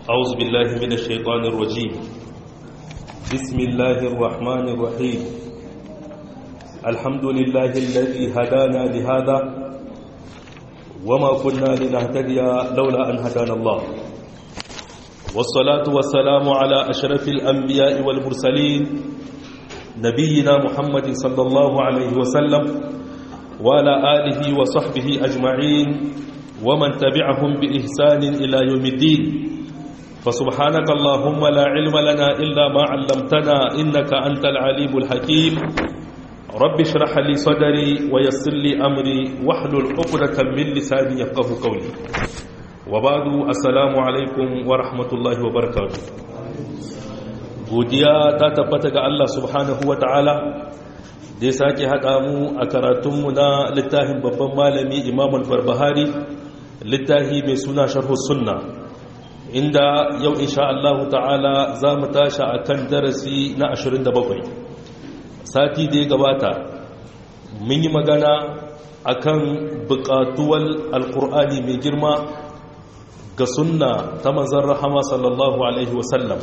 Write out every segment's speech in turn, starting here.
أعوذ بالله من الشيطان الرجيم بسم الله الرحمن الرحيم الحمد لله الذي هدانا لهذا وما كنا لنهتدي لولا أن هدانا الله والصلاة والسلام على أشرف الأنبياء والمرسلين نبينا محمد صلى الله عليه وسلم وعلى آله وصحبه أجمعين ومن تبعهم بإحسان إلى يوم الدين فسبحانك اللهم لا علم لنا إلا ما علمتنا إنك أنت العليم الحكيم رب اشرح لي صدري ويسر لي أمري واحلل عقدة من لساني يفقه قولي وبعد السلام عليكم ورحمة الله وبركاته godiya ta tabbata ga Allah subhanahu wa ta'ala da ya sake haɗa mu a karatunmu na littafin babban malami imam al-barbahari littafi mai suna sharhu sunna inda yau insha Allah ta'ala za mu tashi a kan darasi na 27 sati da ya gabata mun yi magana a kan buƙatuwar alƙur'ani mai girma ga sunna ta manzan rahama sallallahu alaihi wasallam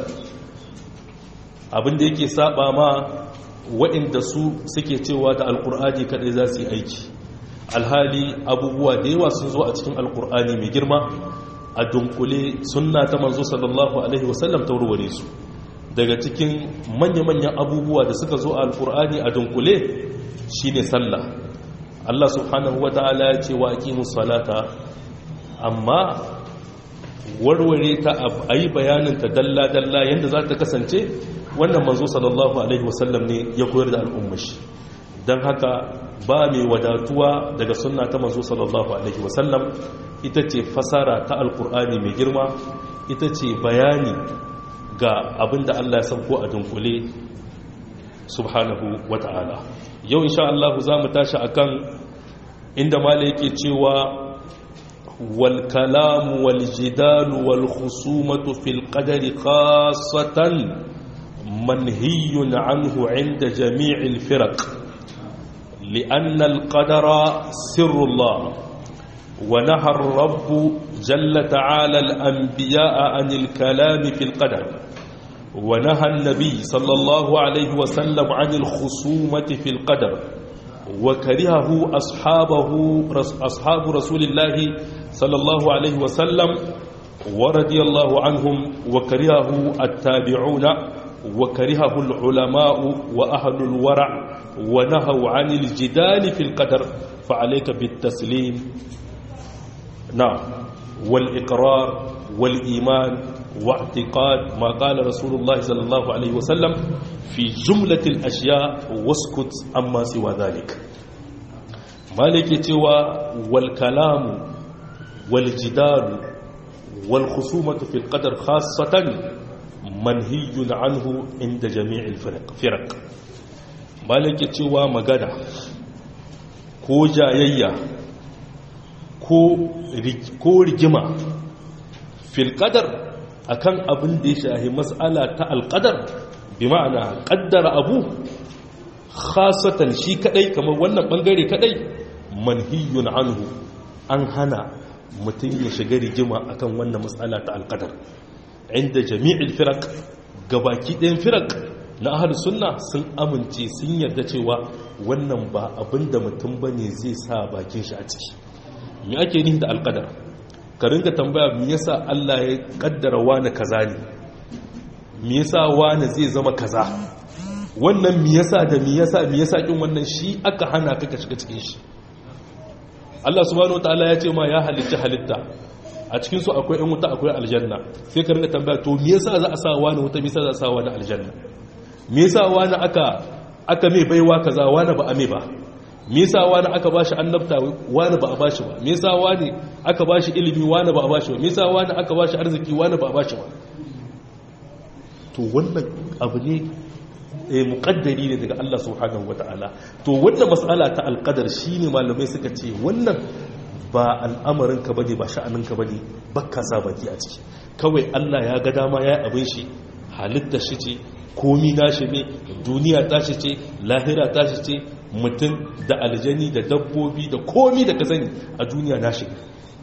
abinda yake saba ma waɗanda su suke cewa da alƙur'ani kaɗai za su yi aiki alhali abubuwa da yawa sun zo a cikin alƙur'ani mai girma a dunkule sunna ta manzo sallallahu alaihi wasallam ta warware su daga cikin manya-manyan abubuwa da suka zo a alkur'ani a dunkule shine sallah Allah subhanahu wata'ala ya ce wa aqimus salata amma warware ta ayi bayanin ta dalla-dalla yanda za ta kasance wannan manzo sallallahu alaihi wasallam ne ya koyar da al'ummashi don haka ba mai wadatuwa daga sunna ta manzo sallallahu alaihi wasallam ita ce fasara ta alkur'ani mai girma ita ce bayani ga abin da Allah ya sauko a dunkule subhanahu wata'ala yau insha Allah za mu tashi akan inda mala yake cewa wal kalamu wal jidalu wal khusumatu fil qadari khassatan manhiyun anhu inda jami'il firaq لأن القدر سر الله ونهى الرب جل تعالى الأنبياء عن الكلام في القدر ونهى النبي صلى الله عليه وسلم عن الخصومة في القدر وكرهه أصحابه أصحاب رسول الله صلى الله عليه وسلم ورضي الله عنهم وكرهه التابعون وكرهه العلماء وأهل الورع ونهوا عن الجدال في القدر فعليك بالتسليم نعم والإقرار والإيمان واعتقاد ما قال رسول الله صلى الله عليه وسلم في جملة الأشياء واسكت أما سوى ذلك مالك توى والكلام والجدال والخصومة في القدر خاصة منهي عنه عند جميع الفرق فرق مالك توى مغانا كو جايية ko rigima filƙadar a kan abin da ya shahi matsala ta alƙadar bi ma'ana ƙaddara abu khasatan shi kaɗai kamar wannan ɓangare kaɗai manhiyun anhu an hana mutum ya shiga rigima akan wannan matsala ta alƙadar inda jami'il firak gabaki ɗayan firak na ahal sunna sun amince sun yarda cewa wannan ba abin da mutum ba ne zai sa bakin shi a ciki me ake nihi da alƙadar ka ringa tambaya me yasa Allah ya kaddara wani kaza ne me yasa wani zai zama kaza wannan me yasa da me yasa me yasa kin wannan shi aka hana ka shiga cikin shi Allah subhanahu wataala ya ce ma ya halitta halitta a cikin su akwai ɗan wuta akwai aljanna sai ka ringa tambaya to me yasa za a sa wani wuta me yasa za a sa wani aljanna me yasa wani aka aka mai baiwa kaza wani ba a mai ba me yasa wani aka bashi annabta wani ba a bashi ba me yasa wani aka bashi ilimi wani ba a bashi ba me yasa wani aka bashi arziki wani ba a bashi ba to wannan abu ne eh muqaddari ne daga Allah subhanahu wataala to wannan mas'ala ta alqadar shine malamai suka ce wannan ba al'amarin ka bane ba sha'anin ka bane bakka sa baki a ciki kawai Allah ya ga dama yayi abin shi halitta shi ce komi nashi ne duniya tashi ce lahira tashi ce mutum da aljani da dabbobi da komi da ka sani a duniya nashi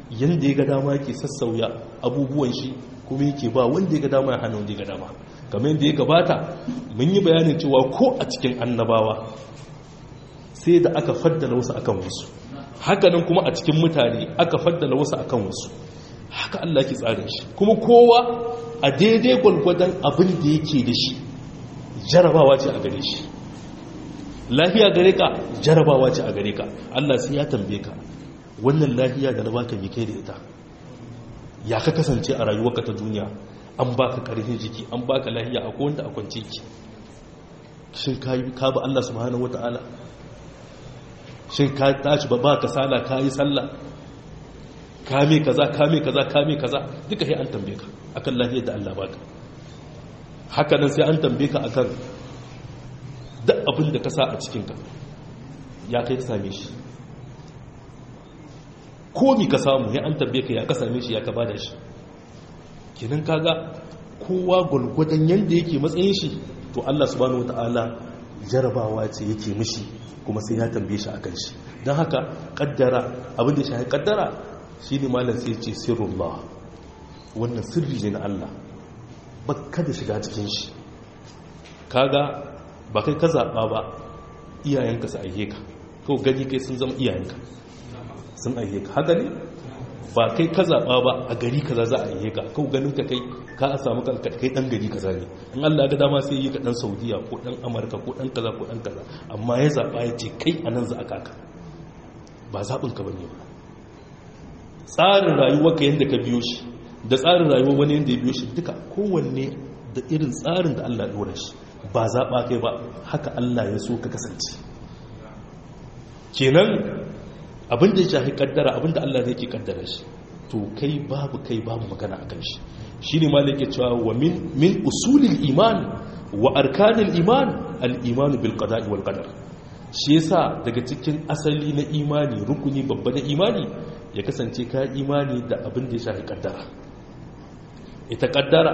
yanda ya ga dama yake sassauya abubuwan shi kuma yake ba wanda ya ga dama ya hana wanda ya ga dama kamar yadda ya gabata mun yi bayanin cewa ko a cikin annabawa sai da aka faddala wasu akan wasu hakanan kuma a cikin mutane aka faddala wasu akan wasu haka Allah ke tsarin shi kuma kowa a daidai gwalgwadon abin da yake da shi jarabawa ce a gare shi lafiya gare ka jarabawa ce a gare ka Allah sai ya tambaye ka wannan lafiya da na baka mi kai da ita ya ka kasance a rayuwarka ta duniya an baka karfin jiki an baka lafiya a wanda a kwance ki shin ka yi ka ba Allah subhanahu wataala shin ka tashi ba ba ka sala ka yi sallah kame kaza kame kaza kame kaza duka sai an tambaye ka akan lafiyar da Allah baka haka nan sai an tambaye ka akan duk abin da ka sa a cikinka ya kai ka same shi komi ka samu ya an tambaye ka ya ka same shi ya ka bada shi kenan kaga kowa gulgudan yanda yake matsayin shi to Allah subhanahu wataala jarabawa ce yake mishi kuma sai ya tambaye shi akan shi don haka kaddara abin da shi kaddara shi ne malam sai ce sirrullah wannan sirri ne na Allah ba kada shiga cikin shi kaga ba kai ka zaɓa ba iyayenka su aihe ka ko gani kai sun zama iyayenka sun aihe ka haka ne ba kai ka zaɓa ba a gari kaza za a aihe ka ko ganin ka kai ka a samu kanka kai ɗan gari kaza ne in Allah ga dama sai yi ka ɗan saudiya ko ɗan amurka ko ɗan kaza ko ɗan kaza amma ya zaɓa ya ce kai a nan za a kaka ba zaɓinka ba ne ba tsarin rayuwa ka yadda ka biyo shi da tsarin rayuwa wani yadda ya biyo shi duka kowanne da irin tsarin da Allah ɗora shi ba zaɓa kai ba haka Allah ya so ka kasance kenan abinda ya shafi kaddara abinda Allah zai ke kaddara shi to kai babu kai babu magana a kan shi shi ne ma da cewa wa min usulil iman wa arkanil iman al-iman bil qada'i wal qadar shi yasa daga cikin asali na imani rukuni babba na imani ya kasance ka imani da abin da ya shafi kaddara ita kaddara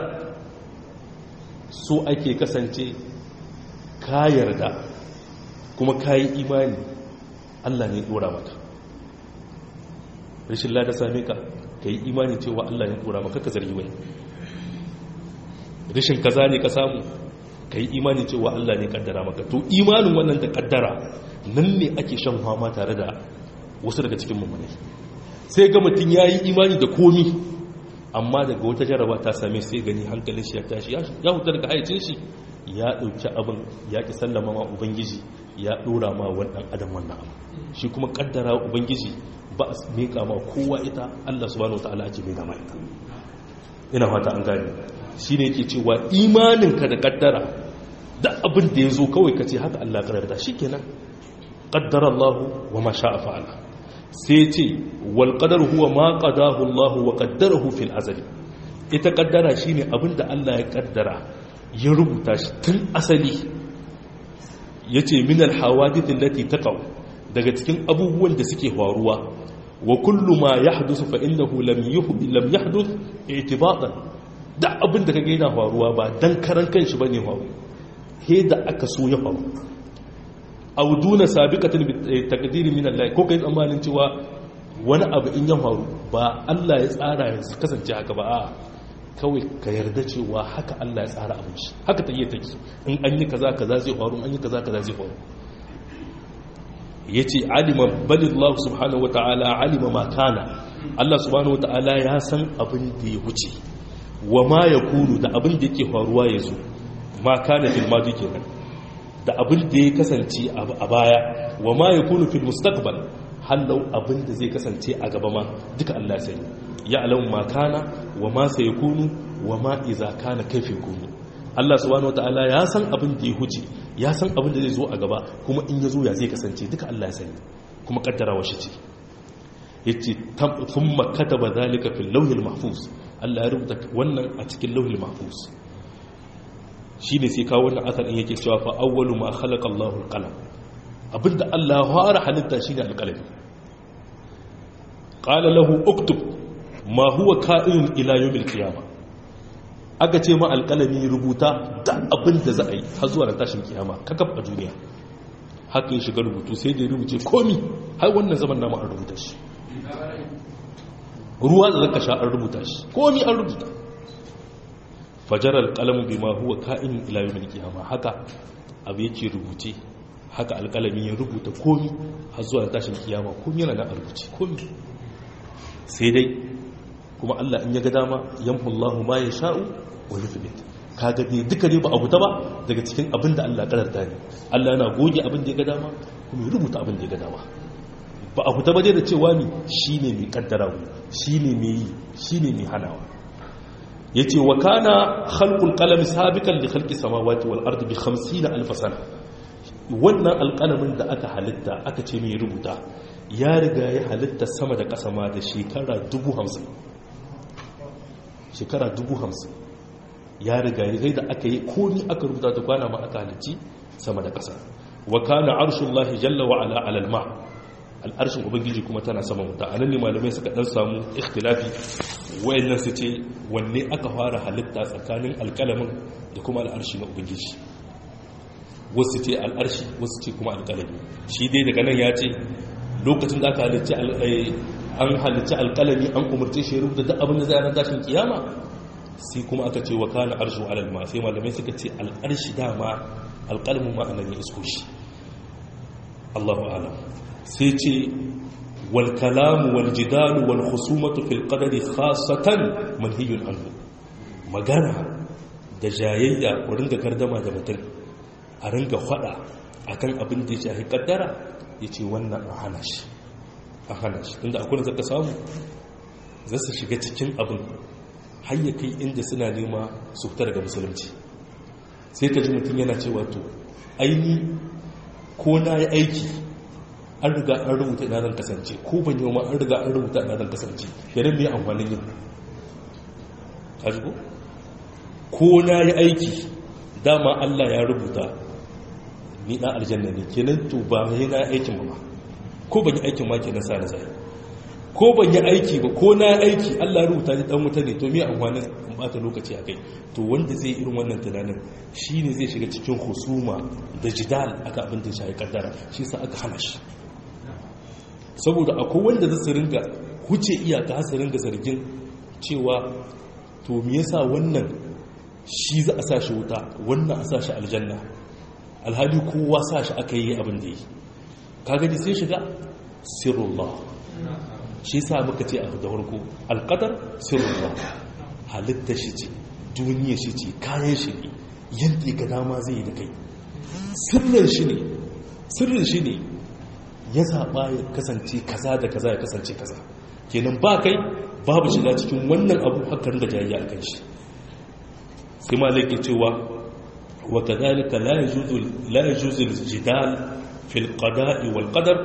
so ake kasance ka yarda kuma ka yi imani Allah ne dora maka rashin lada same ka ka yi imani cewa Allah ne dora maka ka zargi wani rashin kaza ne ka samu ka yi imani cewa Allah ne kaddara maka to imanin wannan da kaddara nan ne ake shan fama tare da wasu daga cikin mummunai sai ga mutum ya yi imani da komi amma daga wata jaraba ta same sai gani hankalin shi ya tashi ya huta daga haicin shi ya ɗauki abin ya ƙi sallama ma ubangiji ya ɗora ma wannan adam wannan abu shi kuma kaddara ubangiji ba a miƙa ma kowa ita allah subhanahu wa ta'ala ake miƙa ma ita ina fata an gane shi ne ke cewa imaninka da kaddara da abin da ya zo kawai ka ce haka Allah kararta shi kenan kaddara Allah wa ma sha'a fa'ala sai ce wal qadar huwa ma qadahu Allah wa qaddarahu fil azali ita kaddara shine abin da Allah ya kaddara ya rubuta shi tun asali yace min al hawadith allati taqaw daga cikin abubuwan da suke faruwa wa kullu ma yahdusu fa innahu lam yuhdi lam yahduth i'tibatan da abin da ka gaina faruwa ba don karan kan shi ba ne faru he da aka so ya faru auduna sabiqatin taqdiri min Allah ko kai tsammanin cewa wani abu in ya faru ba Allah ya tsara ya kasance haka ba a kawai ka yarda cewa haka Allah ya tsara abin shi haka ta iya take in an yi kaza kaza zai faru an yi kaza kaza zai faru yace alima balillahu subhanahu wataala alima ma kana Allah subhanahu wataala ya san abin da ya wuce wa ma ya kunu da abin da yake faruwa ya zo ma kana fil madi kenan da abin da ya kasance a baya wa ma ya kunu fil mustaqbal hallau abin da zai kasance a gaba ma duka Allah sani ya alamu ma kana wa ma sai kunu wa ma iza kana kaifi kunu Allah subhanahu wataala ya san abin da ya huce ya san abin da zai zo a gaba kuma in ya zo ya zai kasance duka Allah ya sani kuma kaddara wa shi ce yace thumma kataba zalika fil lawhil mahfuz Allah ya rubuta wannan a cikin lauhul mahfuz shine sai kawo wannan asar in yake cewa fa awwalu ma khalaqa Allahu al-qalam abinda Allah ya fara halitta shine al-qalam qala lahu uktub ma huwa ka'in ila yawm al-qiyamah aka ce ma al-qalami rubuta da abinda za a yi har zuwa ran tashin kiyama kakaf a duniya haka ya shiga rubutu sai da ya rubuce komi har wannan zaman namu an rubuta shi ruwa da zaka sha an rubuta shi komi an rubuta fajar alƙalamu bi ma huwa ka'in ila yawmil qiyama haka abu yake rubuce haka alƙalami ya rubuta komi har zuwa tashin kiyama komi yana da rubuce komi sai dai kuma Allah in ya ga dama yamhu Allahu ma yasha'u wa yuthbit kaga dai duka ne ba abu ta ba daga cikin abin da Allah kadarta ne Allah yana goge abin da ya ga dama kuma ya rubuta abin da ya ga dama ba abu ta ba dai da cewa ni shine mai kaddara shine mai yi shine mai hanawa yace wa kana khalqul qalam sabiqan li khalqis samawati wal ardi bi 50 alf sana wannan alqalamin da aka halitta aka ce mai rubuta ya riga ya halitta sama da ƙasa ma da shekara 50 shekara 50 ya riga ya da aka yi komi aka rubuta da kwana ma aka halicci sama da ƙasa wa kana arshullahi jalla wa ala alal ma al'arshin ubangiji kuma tana sama wuta a nan ne malamai suka dan samu ikhtilafi wayannan su ce wanne aka fara halitta tsakanin alƙalamin da kuma al'arshi na ubangiji wasu ce al'arshi wasu ce kuma alƙalami shi dai daga nan ya ce lokacin da aka halicci an halicci alƙalami an umarce shi rubuta duk abin da zai ran tashin kiyama sai kuma aka ce wa kana arshu alal ma sai malamai suka ce al'arshi dama alƙalamin ma anan ya isko shi Allahu a'lam sai ce wal kalamu wal jidalu wal khusumatu fil qadari khassatan manhiyun anhu magana da jayayya ko ringa gardama da mutum a ringa fada akan abin da ya shafi kaddara yace wannan a hana shi a hana shi inda akwai da zaka samu za su shiga cikin abin har ya kai inda suna nema su fita daga musulunci sai ka ji mutum yana cewa to aini ko na yi aiki an riga an rubuta ina zan kasance ko ban yi ma an riga an rubuta ina zan kasance yanar mai amfanin yin kajigo ko na yi aiki dama allah ya rubuta ni ɗan aljanna ne kenan to ba yi na aikin ba ko ban yi aikin ma kenan sa na zai ko ban yi aiki ba ko na aiki allah rubuta ni ɗan wuta ne to mai amfanin in bata lokaci a kai to wanda zai irin wannan tunanin shi ne zai shiga cikin husuma da jidal aka abin da shi kaddara shi sa aka hana shi saboda akwai wanda zai ringa huce iyaka su ringa zargin cewa to me yasa wannan shi za a sa shi wuta wannan a sa shi aljanna alhali kowa sa shi aka yi abin da yi ka gani sai shiga sirrullah shi sa muka ce a da farko alqadar sirrullah halitta shi ce duniya shi ce kayan shi ne yadda ga dama zai yi da kai sirrin shi ne sirrin shi ne ya zaɓa ya kasance kaza da kaza ya kasance kaza kenan ba kai babu shiga cikin wannan abu hakan da jayayya a kan shi sai ma zai ke cewa wa kadhalika la yajuzu la yajuzu al-jidal fi al-qada'i wal qadar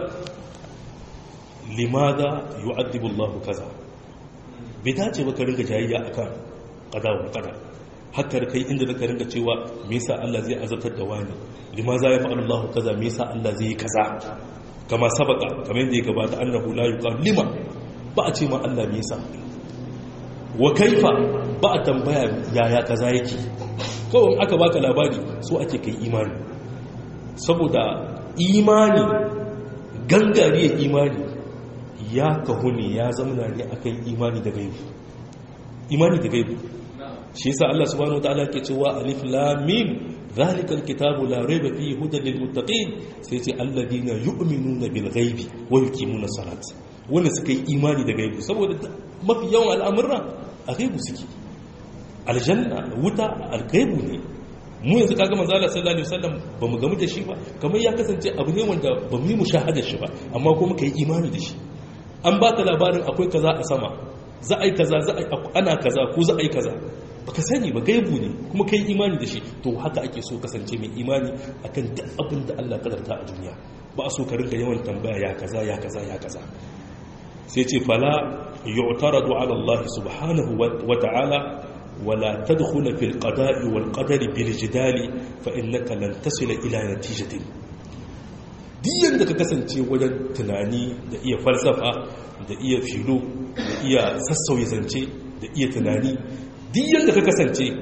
limadha yu'adhibu Allah kaza bai dace ba ka ringa jayayya akan qada wal qadar hakkar kai inda da ka ringa cewa me yasa Allah zai azabtar da wani limaza ya fa'alu Allah kaza me yasa Allah zai yi kaza kama sabaka kamar yadda ya gabata annahu la yuqal lima ba a ce ma Allah me yasa wa kaifa ba a tambaya yaya kaza yake kawai aka baka labari so ake kai imani saboda imani gangariyar imani ya kahu ne ya zamana ne akan imani da gaibu imani da gaibu shi yasa Allah subhanahu wataala ke cewa alif lam mim ذلك الكتاب لا ريب فيه هدى للمتقين سيتي الذين يؤمنون بالغيب ويقيمون الصلاة wanda suka yi imani da gaibu saboda mafi yawan al'amurra a gaibu suke aljanna wuta algaibu ne mu yanzu kaga manzo Allah sallallahu alaihi wasallam bamu gamu da shi ba kamar ya kasance abu ne wanda bamu yi mushahadar shi ba amma kuma kai imani da shi an baka labarin akwai kaza a sama za a yi kaza za a ana kaza ko za a yi kaza baka sani ba gaibu ne kuma kai imani da shi to haka ake so kasance mai imani akan duk abin da Allah kadarta a duniya ba a so ka rinka yawan tambaya ya kaza ya kaza ya kaza sai ce fala yu'taradu ala Allah subhanahu wa ta'ala wala tadkhula fil qada'i wal qadari bil jidali fa innaka lan tasila ila natijatin diyan da ka kasance wajen tunani da iya falsafa da iya filo da iya sassauye zance da iya tunani diyan da ka kasance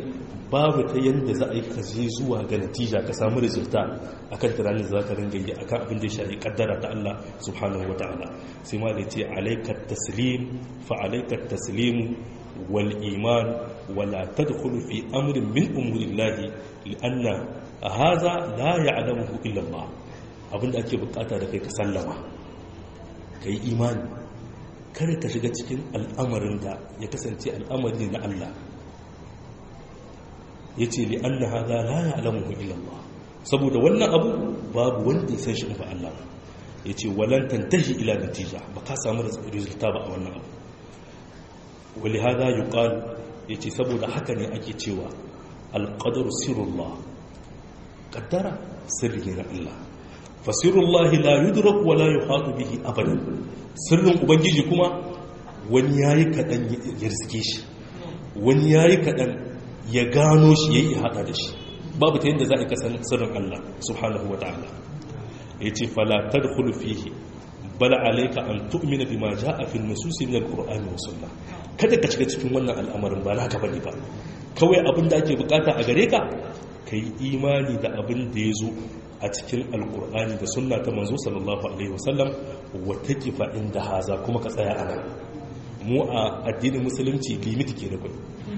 babu ta yadda za a yi kaje zuwa ga natija ka samu resulta akan tunanin za ka ringa yi akan abin da ya shafi kaddara ta Allah subhanahu wataala sai ma da ce alaikat taslim fa alaikat taslim wal iman wala tadkhulu fi amrin min umurillahi lianna hadha la ya'lamuhu illa Allah abinda ake bukata da kai ka sallama kai imani kada ka shiga cikin al'amarin da ya kasance al'amari na Allah ya ce li an na haza la ya alamuhu illallah saboda wannan abu babu wanda ya san shi ba Allah ya ce walan tantahi ila natija ba ka samu resulta ba a wannan abu wali haza yi ya ce saboda haka ne ake cewa alƙadar sirullah ƙaddara sirri ne na Allah fasirullah la yudrak wa la yuhatu bihi abadan sirrin ubangiji kuma wani yayi kadan ya riske shi wani yayi kadan ya gano shi yayi hada da shi babu ta yadda za a kasan sirrin Allah subhanahu wa ta'ala yace fala tadkhulu fihi bal alayka an tu'mina bima jaa fi an-nusus min al-qur'an wa sunnah kada ka shiga cikin wannan al'amarin ba naka bane ba kawai abin da ake bukata a gare ka kai imani da abin da ya zo a cikin alkur'ani da sunna ta manzo sallallahu alaihi wasallam wata kifa inda haza kuma ka tsaya ana mu a addinin musulunci limiti ke da kai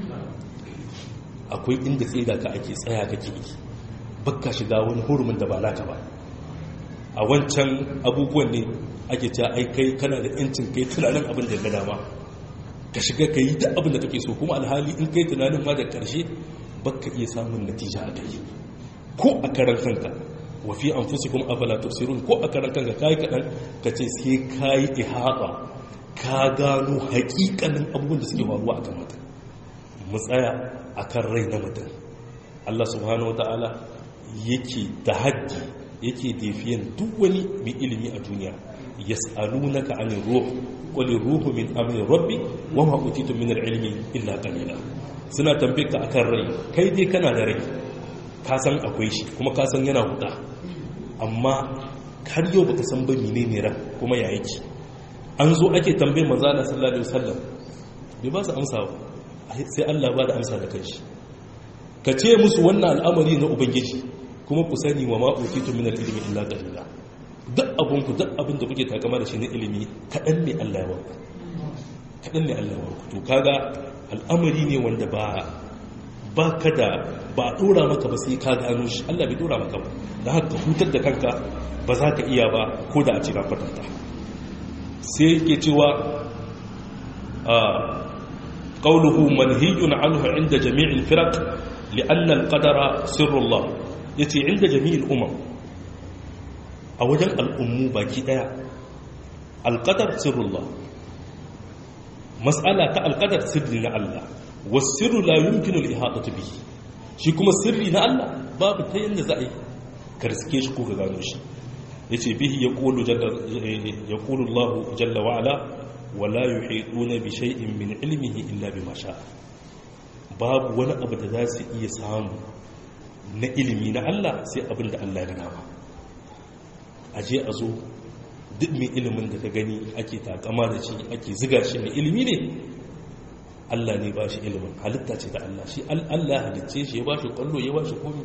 akwai inda sai da ka ake tsaya kake yi bakka shiga wani hurumin da ba naka ba a wancan abubuwan ne ake cewa ai kai kana da yancin kai tunanin abin da ga dama ka shiga ka yi duk abin da kake so kuma alhali in kai tunanin ma da karshe bakka iya samun natija a kai ko a karan kanka wa fi anfusikum afala tubsirun ko a karan kanka kai kadan kace sai kai ihata ka gano hakikanin abubuwan da suke faruwa a kan mutum mu tsaya akan rai na mutum Allah subhanahu wataala yake da haddi yake defiyan duk wani mai ilimi a duniya yas'alunaka anir ruh qul ruhu min amri rabbi wa ma utitu min al-ilmi illa qalila suna tambaye ka akan rai kai dai kana da rai ka san akwai shi kuma ka san yana huda amma har yau baka san ba menene ran kuma ya yake an zo ake tambaye manzo Allah sallallahu alaihi wasallam bai ba su amsa ba sai Allah ba da amsa da kanshi ka ce musu wannan al'amari na ubangiji kuma ku sani wa ma utitu min al-ilmi illa qalila duk abun ku duk abin da kuke takama da shi na ilimi kadan ne Allah ya warku kadan ne Allah ya warku to kaga al'amari ne wanda ba ba ka da ba a ɗora maka ba sai ka gano shi Allah bai ɗora maka ba da haka hutar da kanka ba za ka iya ba ko da a cika kwatanta sai ke cewa a ƙauluhu manhijun anhu inda jami'in firak li'annan ƙadara sirrullah ya ce inda jami'in umar a wajen al'ummu baki ɗaya alƙadar sirrullah matsala ta alƙadar sirri na Allah wasu la yumkinu al-ihata bihi shi kuma sirri na Allah babu ta yanda za a yi karske shi ko ka gano shi yace bihi yaqulu jalla yaqulu Allah jalla wa ala wa la yuhituna bi shay'in min ilmihi illa bima sha'a babu wani abu da za su iya samu na ilimi na Allah sai abin da Allah ya gana aje a zo duk mai ilimin da ka gani ake takama da shi ake ziga shi mai ilimi ne Allah ne ba shi ilimin halitta ce da Allah shi Allah halitce shi ya ba shi kwallo ya ba shi komi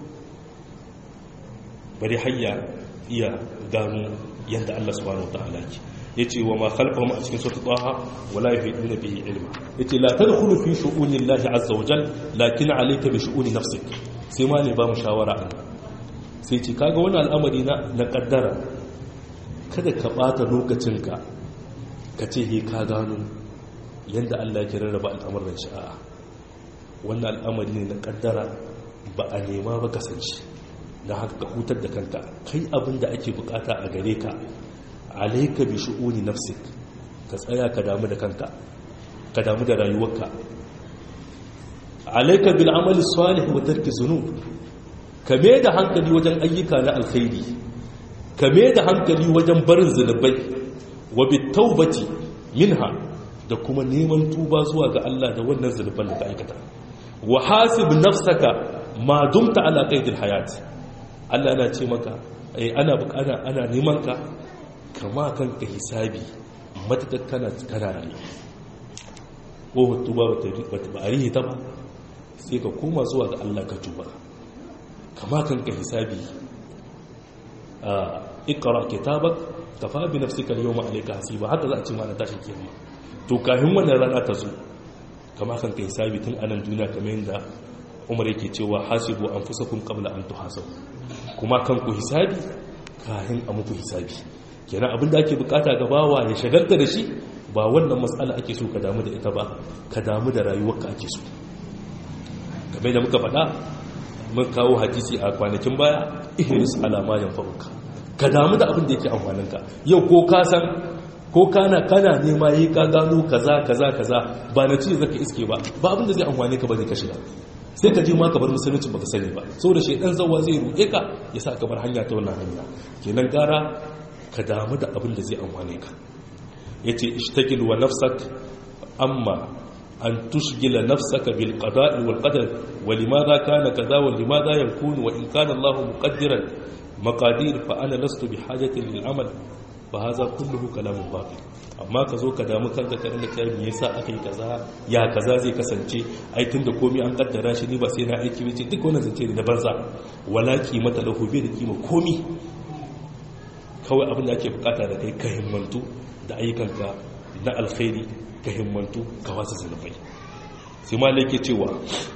bari hayya iya gano yadda Allah subhanahu ta'ala ke ya ce wa ma khalqahum a cikin sura taha wala yuhiduna bihi ilma yace la tadkhulu fi shu'uni Allah azza wa jal lakin alayka bi shu'uni nafsik sai ma ne ba mu shawara an sai ce kaga wani al'amari na na kaddara kada ka bata lokacinka ka ce he ka gano yadda Allah ya rarraba al'amuran sha'a wannan al'amari ne na kaddara ba a nema ba kasance da haka ka hutar da kanka kai abin da ake bukata a gare ka alaika bi shu'uni nafsik ka tsaya ka damu da kanka ka damu da rayuwarka alaika bil amali salih wa tarki zunub ka me da hankali wajen ayyuka na alkhairi ka me da hankali wajen barin zunubai wa bit taubati minha da kuma neman tuba zuwa ga Allah da wannan zunuban da ka aikata wa hasib nafsaka ma dumta ala qaidil hayat Allah yana ce maka eh ana bukana ana neman ka kama kanka hisabi matakar kana kana rayu ko tuba bata ba arihi ta ba sai ka koma zuwa ga Allah ka tuba kama kan ka hisabi a ikra kitabak kafa bi nafsika al-yawma alayka hasiba haka za a ce mana tashin kiyama to kafin wannan rana ta zo kama kan ka hisabi tun anan duniya kamar yadda Umar yake cewa hasibu anfusakum qabla an tuhasabu kuma kan ku hisabi kafin a muku hisabi kenan abin da ake bukata ga bawa ya shagalta da shi ba wannan matsala ake so ka damu da ita ba ka damu da rayuwarka ake so game da muka faɗa mun kawo hadisi a kwanakin baya ihris alama yan faruka ka damu da abin da yake amfaninka yau ko ka san ko kana kana nema yi ka gano kaza kaza kaza ba na ci zaka iske ba ba abin da zai amfane ka bane ka shiga sai ka je ma ka bar musulunci baka sani ba saboda shedan zawa zai ruɗe ka ya sa ka bar hanya ta wannan hanya kenan gara ka damu da abin da zai amfane ka yace ishtagil wa nafsak amma an tushgila nafsaka bil qada'i wal qadar wa limadha kana kaza wa limadha yakunu wa in kana Allah muqaddiran maqadir fa ana lastu bi hajati lil amal fa hadha kulluhu kalamun batil amma ka zo ka damu kanka ka rinka kai me yasa aka yi kaza ya kaza zai kasance ai tunda komai an kaddara shi ni ba sai na aiki wace duk wannan zance ne na banza wala kimata lahu bai da kima komai kawai abin da ake bukata da kai ka himmantu da ayyukanka na alkhairi ka himmantu ka wasa zanubai sai ma yake cewa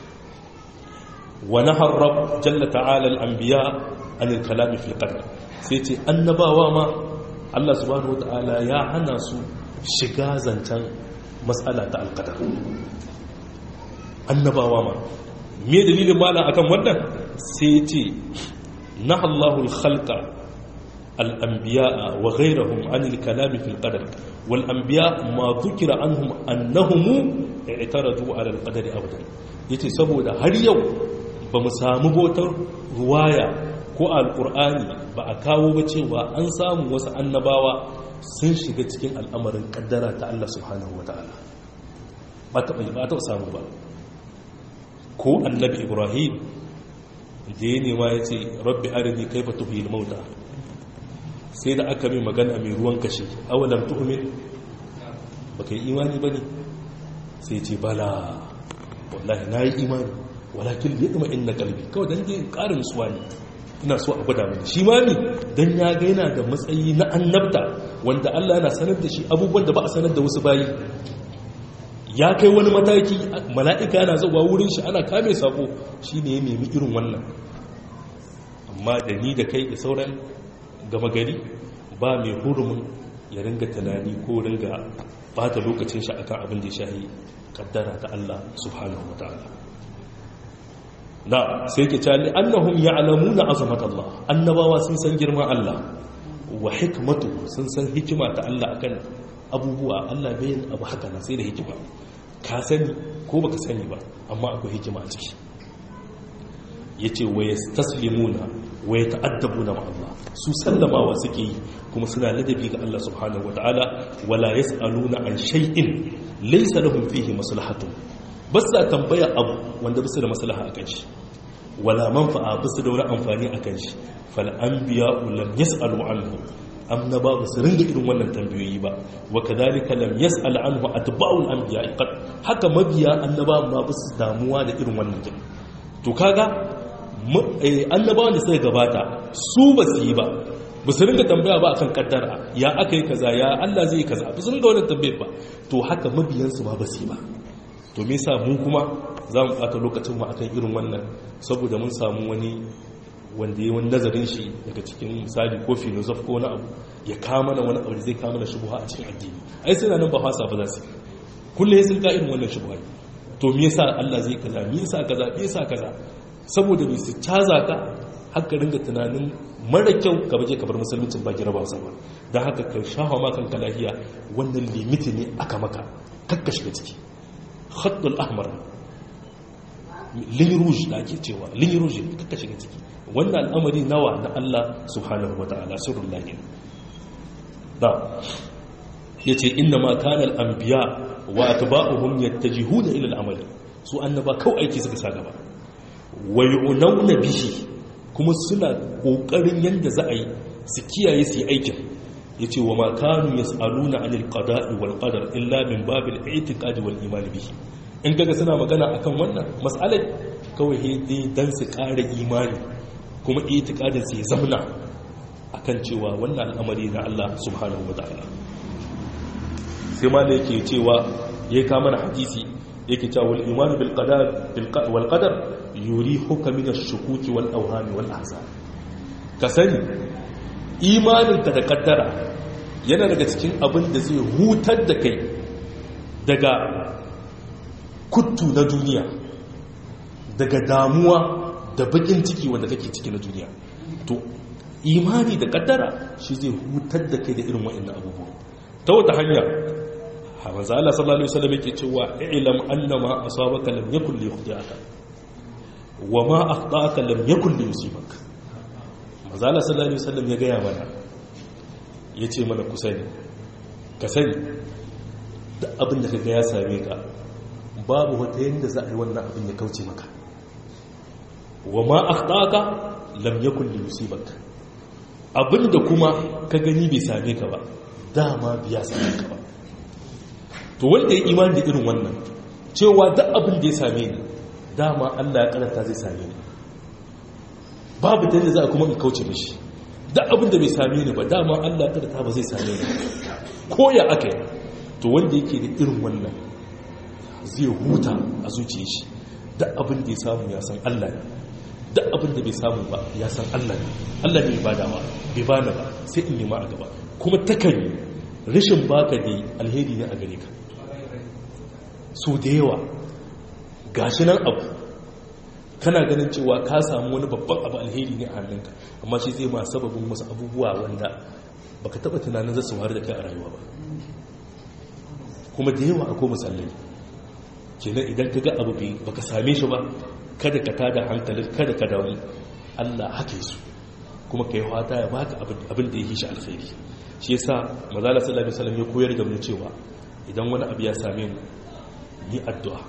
wa naharrab jalla ta'ala al-anbiya an al-kalam fi al-qadar sai ce annabawa ma Allah subhanahu wata'ala ya hana su shiga zancen matsala ta al-qadar annabawa ma me dalilin mala akan wannan sai ce nahallahu al-khalqa الأنبياء وغيرهم عن الكلام في القدر والأنبياء ما ذكر عنهم أنهم اعترضوا على القدر أبدا yace saboda har yau ba mu samu botar ruwaya ko alkur'ani ba a kawo ba cewa an samu wasu annabawa sun shiga cikin al'amarin kaddara ta Allah subhanahu wa ta'ala ba ta ba ta samu ba ko annabi ibrahim da ya nema ya ce rabbi arini kaifa tuhil mauta sai da aka mai magana mai ruwan kashe awalam tu'min baka yi imani bane sai ce bala wallahi nayi imani walakin yadma inna qalbi kawai dan dai karin suwa ne ina so a gwada mini shi ma ne dan ya ga yana da matsayi na annabta wanda Allah yana sanar da shi abubuwan da ba a sanar da wasu bayi ya kai wani mataki mala'ika yana zuwa wurin shi ana kame sako shine ya nemi irin wannan amma da ni da kai da sauran gama gari ba mai hurumin ya ringa tunani ko ringa bata lokacin shi akan abin da ya shahi kaddara ta Allah subhanahu wa ta'ala na sai ke cali annahum ya'lamuna azamat Allah annabawa sun san girman Allah wa hikmatu sun san hikima ta Allah akan abubuwa Allah bayan abu haka na sai da hikima ka sani ko baka sani ba amma akwai hikima a ciki yace wa yastaslimuna wa yata'addabuna ma Allah su sallamawa suke yi kuma suna ladabi ga Allah subhanahu wataala wala yasaluna an shay'in laysa lahum fihi maslahatun ba sa tambaya abu wanda bisa da maslaha akan shi wala manfa'a bisa da wani amfani akan shi fal anbiya lam yasalu anhu annaba ba su ringa irin wannan tambayoyi ba wa kadhalika lam yasal anhu atba'ul anbiya qad haka mabiya annaba ma ba su damuwa da irin wannan to kaga annabawan da suka gabata su ba su yi ba ba su ringa tambaya ba akan kaddara ya aka yi kaza ya Allah zai yi kaza ba su ringa wannan tambayar ba to haka mabiyansu ma ba su yi ba to me yasa mu kuma za mu ɓata lokacin mu akan irin wannan saboda mun samu wani wanda ya wani nazarin shi daga cikin misali ko filosof ko wani abu ya kama na wani abu da zai kama na shubuha a cikin addini ai sai nan ba fasa ba za su kullum sun ka irin wannan shubuha to me yasa Allah zai kaza me yasa kaza me yasa kaza saboda bai su caza ka haka ringa tunanin mara kyau ka baje ka bar musulmincin ba gira ba sa ba don haka ka shafa ma kanka lahiya wannan limiti ne aka maka kakka shiga ciki khaddul ahmar lin rouge da ake cewa lin rouge kakka shiga ciki wannan al'amari nawa na Allah subhanahu wataala sirrul lahi da yace inna ma kana al-anbiya wa atba'uhum yattajihuna ila al-amali su annaba kawai aiki suka sa gaba wayunauna bihi kuma suna kokarin yanda za a yi su kiyaye su yi aikin yace wa ma kanu yasaluna anil qada'i wal qadar illa min babil i'tiqadi wal iman bihi in kaga suna magana akan wannan mas'alai kawai dai dan su ƙara imani kuma itikadin su ya zamna akan cewa wannan al'amari na Allah subhanahu wa ta'ala sai ma da yake cewa ya kama na hadisi yake cewa wal imanu bil qadar wal qadar yurihuka min ash-shukuki wal awhami wal ahzan ka sani imanin ka da kaddara yana daga cikin abin da zai hutar da kai daga kuttu na duniya daga damuwa da bakin ciki wanda kake ciki na duniya to imani da kaddara shi zai hutar da kai da irin wa'annan abubuwa ta wata hanya manzo Allah sallallahu alaihi wasallam yake cewa ilam annama asabaka lam yakul li yakhdiyaka wa ma akhtaka lam yakul li yusibaka manzo Allah sallallahu alaihi wasallam ya gaya mana yace mana ku sani ka sani duk abin da kaga ya same ka babu wata yanda za a yi wannan abin ya kauce maka wa ma akhtaka lam yakul li yusibaka abinda kuma ka gani bai same ka ba dama biya same ka ba to wanda ya imani da irin wannan cewa duk abin da ya same ni dama Allah ya karanta zai same ni babu ta yadda za a kuma in kauce mishi duk abin da bai same ni ba dama Allah ya karanta ba zai same ni ko ya aka yi to wanda yake da irin wannan zai huta a zuciya shi duk abin da ya samu ya san Allah ne duk abin da bai samu ba ya san Allah ne Allah ne ba dama bai bani ba sai in nema a gaba kuma takan yi rashin baka ne alheri ne a gare ka so da yawa gashi nan abu kana ganin cewa ka samu wani babban abu alheri ne a hannunka amma shi zai ma sababin wasu abubuwa wanda baka taba tunanin zasu wari da kai a rayuwa ba kuma da yawa akwai musallai kenan idan ka ga abu bai baka same shi ba kada ka tada hankalin kada ka damu Allah hake su kuma kai fata ya baka abin da ya yi shi alkhairi shi yasa manzala sallallahu alaihi wasallam ya koyar da mu cewa idan wani abu ya same mu yi addu'a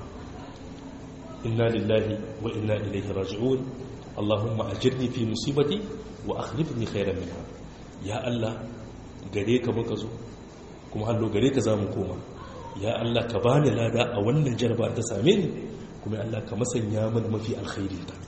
inna lillahi wa inna ilaihi raji'un allahumma ajirni fi musibati wa akhlifni khairan minha ya allah gare ka muka zo kuma hallo gare ka zamu koma ya allah ka bani lada a wannan jarba ta same ni kuma ya allah ka masanya mana mafi alkhairi ta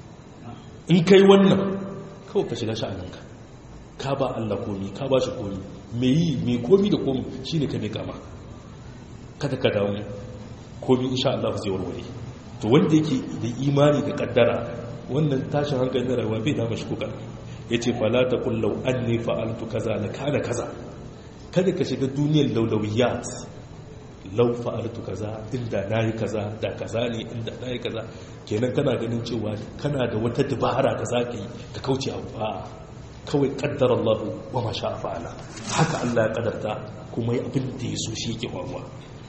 in kai wannan kawai ka shiga sha'aninka ka ba allah komi ka ba shi komi mai yi mai komi da komi shine ka mai kama kada ka damu komi insha Allah zai warware to wanda yake da imani da kaddara wannan tashin hankali na rayuwa bai dama shi kuka yace fala ta qul law anni fa'altu kaza la kana kaza kada ka shiga duniyar laulawiyat law fa'altu kaza inda nayi kaza da kaza ne inda nayi kaza kenan kana ganin cewa kana da wata dabara da zaka yi ka kauce abu a kawai kaddara Allah wa ma sha'a fa'ala haka Allah ya kadarta kuma abin da ya so shi yake faruwa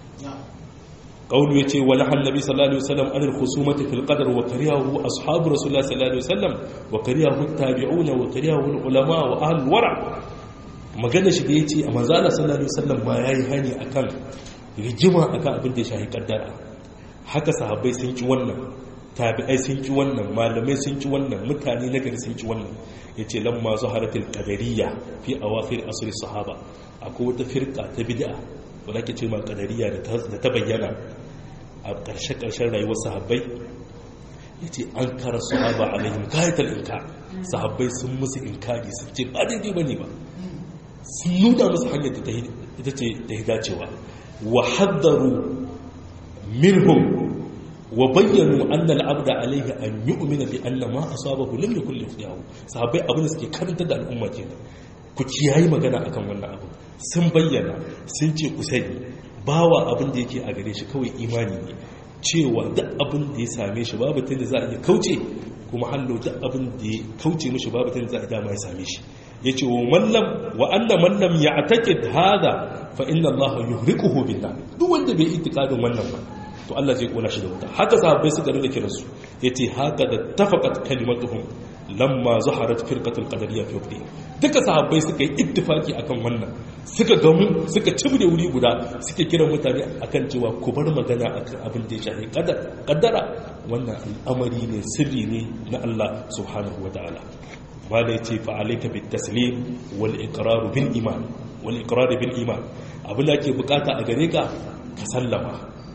قوله يتي ولح النبي صلى الله عليه وسلم عن الخصومة في القدر وكرهه أصحاب رسول الله صلى الله عليه وسلم وكرهه التابعون وكرهه العلماء وأهل الورع magana shi da ya ce a manzana sallallahu alaihi wasallam ma ya yi hani a kan rigima a kan abin da ya shahi kaddara haka sahabbai sun ki wannan tabi'ai sun ki wannan malamai sun ki wannan mutane na gari sun ki wannan ya ce lamma zuharatul qadariyya fi awakhir asr sahaba akwai wata firka ta bid'a wadda ke ce ma kadariya da ta bayyana a ƙarshe-ƙarshen rayuwar sahabbai ya ce an kara sahaba alaihim kayatar inka sahabbai sun musu inkari su ce ba daidai ba ne ba sun nuna musu hanyar da ita ce da ya dacewa wa haddaru minhum wa bayyanu annal abda alaihi an yu'mina bi anna ma asabahu lam yakul liyahu sahabbai abin da suke karanta da al'umma kenan ku kiyayi magana akan wannan abu sun bayyana sun ce ku sani bawa abin da yake a gare shi kawai imani ne cewa duk abin da ya same shi babu tunda za a iya kauce kuma hallo duk abin da ya kauce mishi babu tunda za a dama ya same shi ya ce wa mallam wa anna mallam ya atake hada fa inna allaha yuhriquhu billah duk wanda bai itikadin wannan ba to Allah zai kona shi da wuta haka sahabbai suka rinda kiransu yace haka da tafaqat kalimatuhum lamma zaharat firqatul qadariyya fi waqti duka sahabbai suka yi ittifaki akan wannan suka gamu suka cibde wuri guda suke kiran mutane akan cewa ku bar magana akan abin da ya shafi qadar qaddara wannan al'amari ne sirri ne na Allah subhanahu wataala malai ce fa alayka bit taslim wal iqrar bil iman wal iqrar bil iman abin da ake bukata a gare ka ka sallama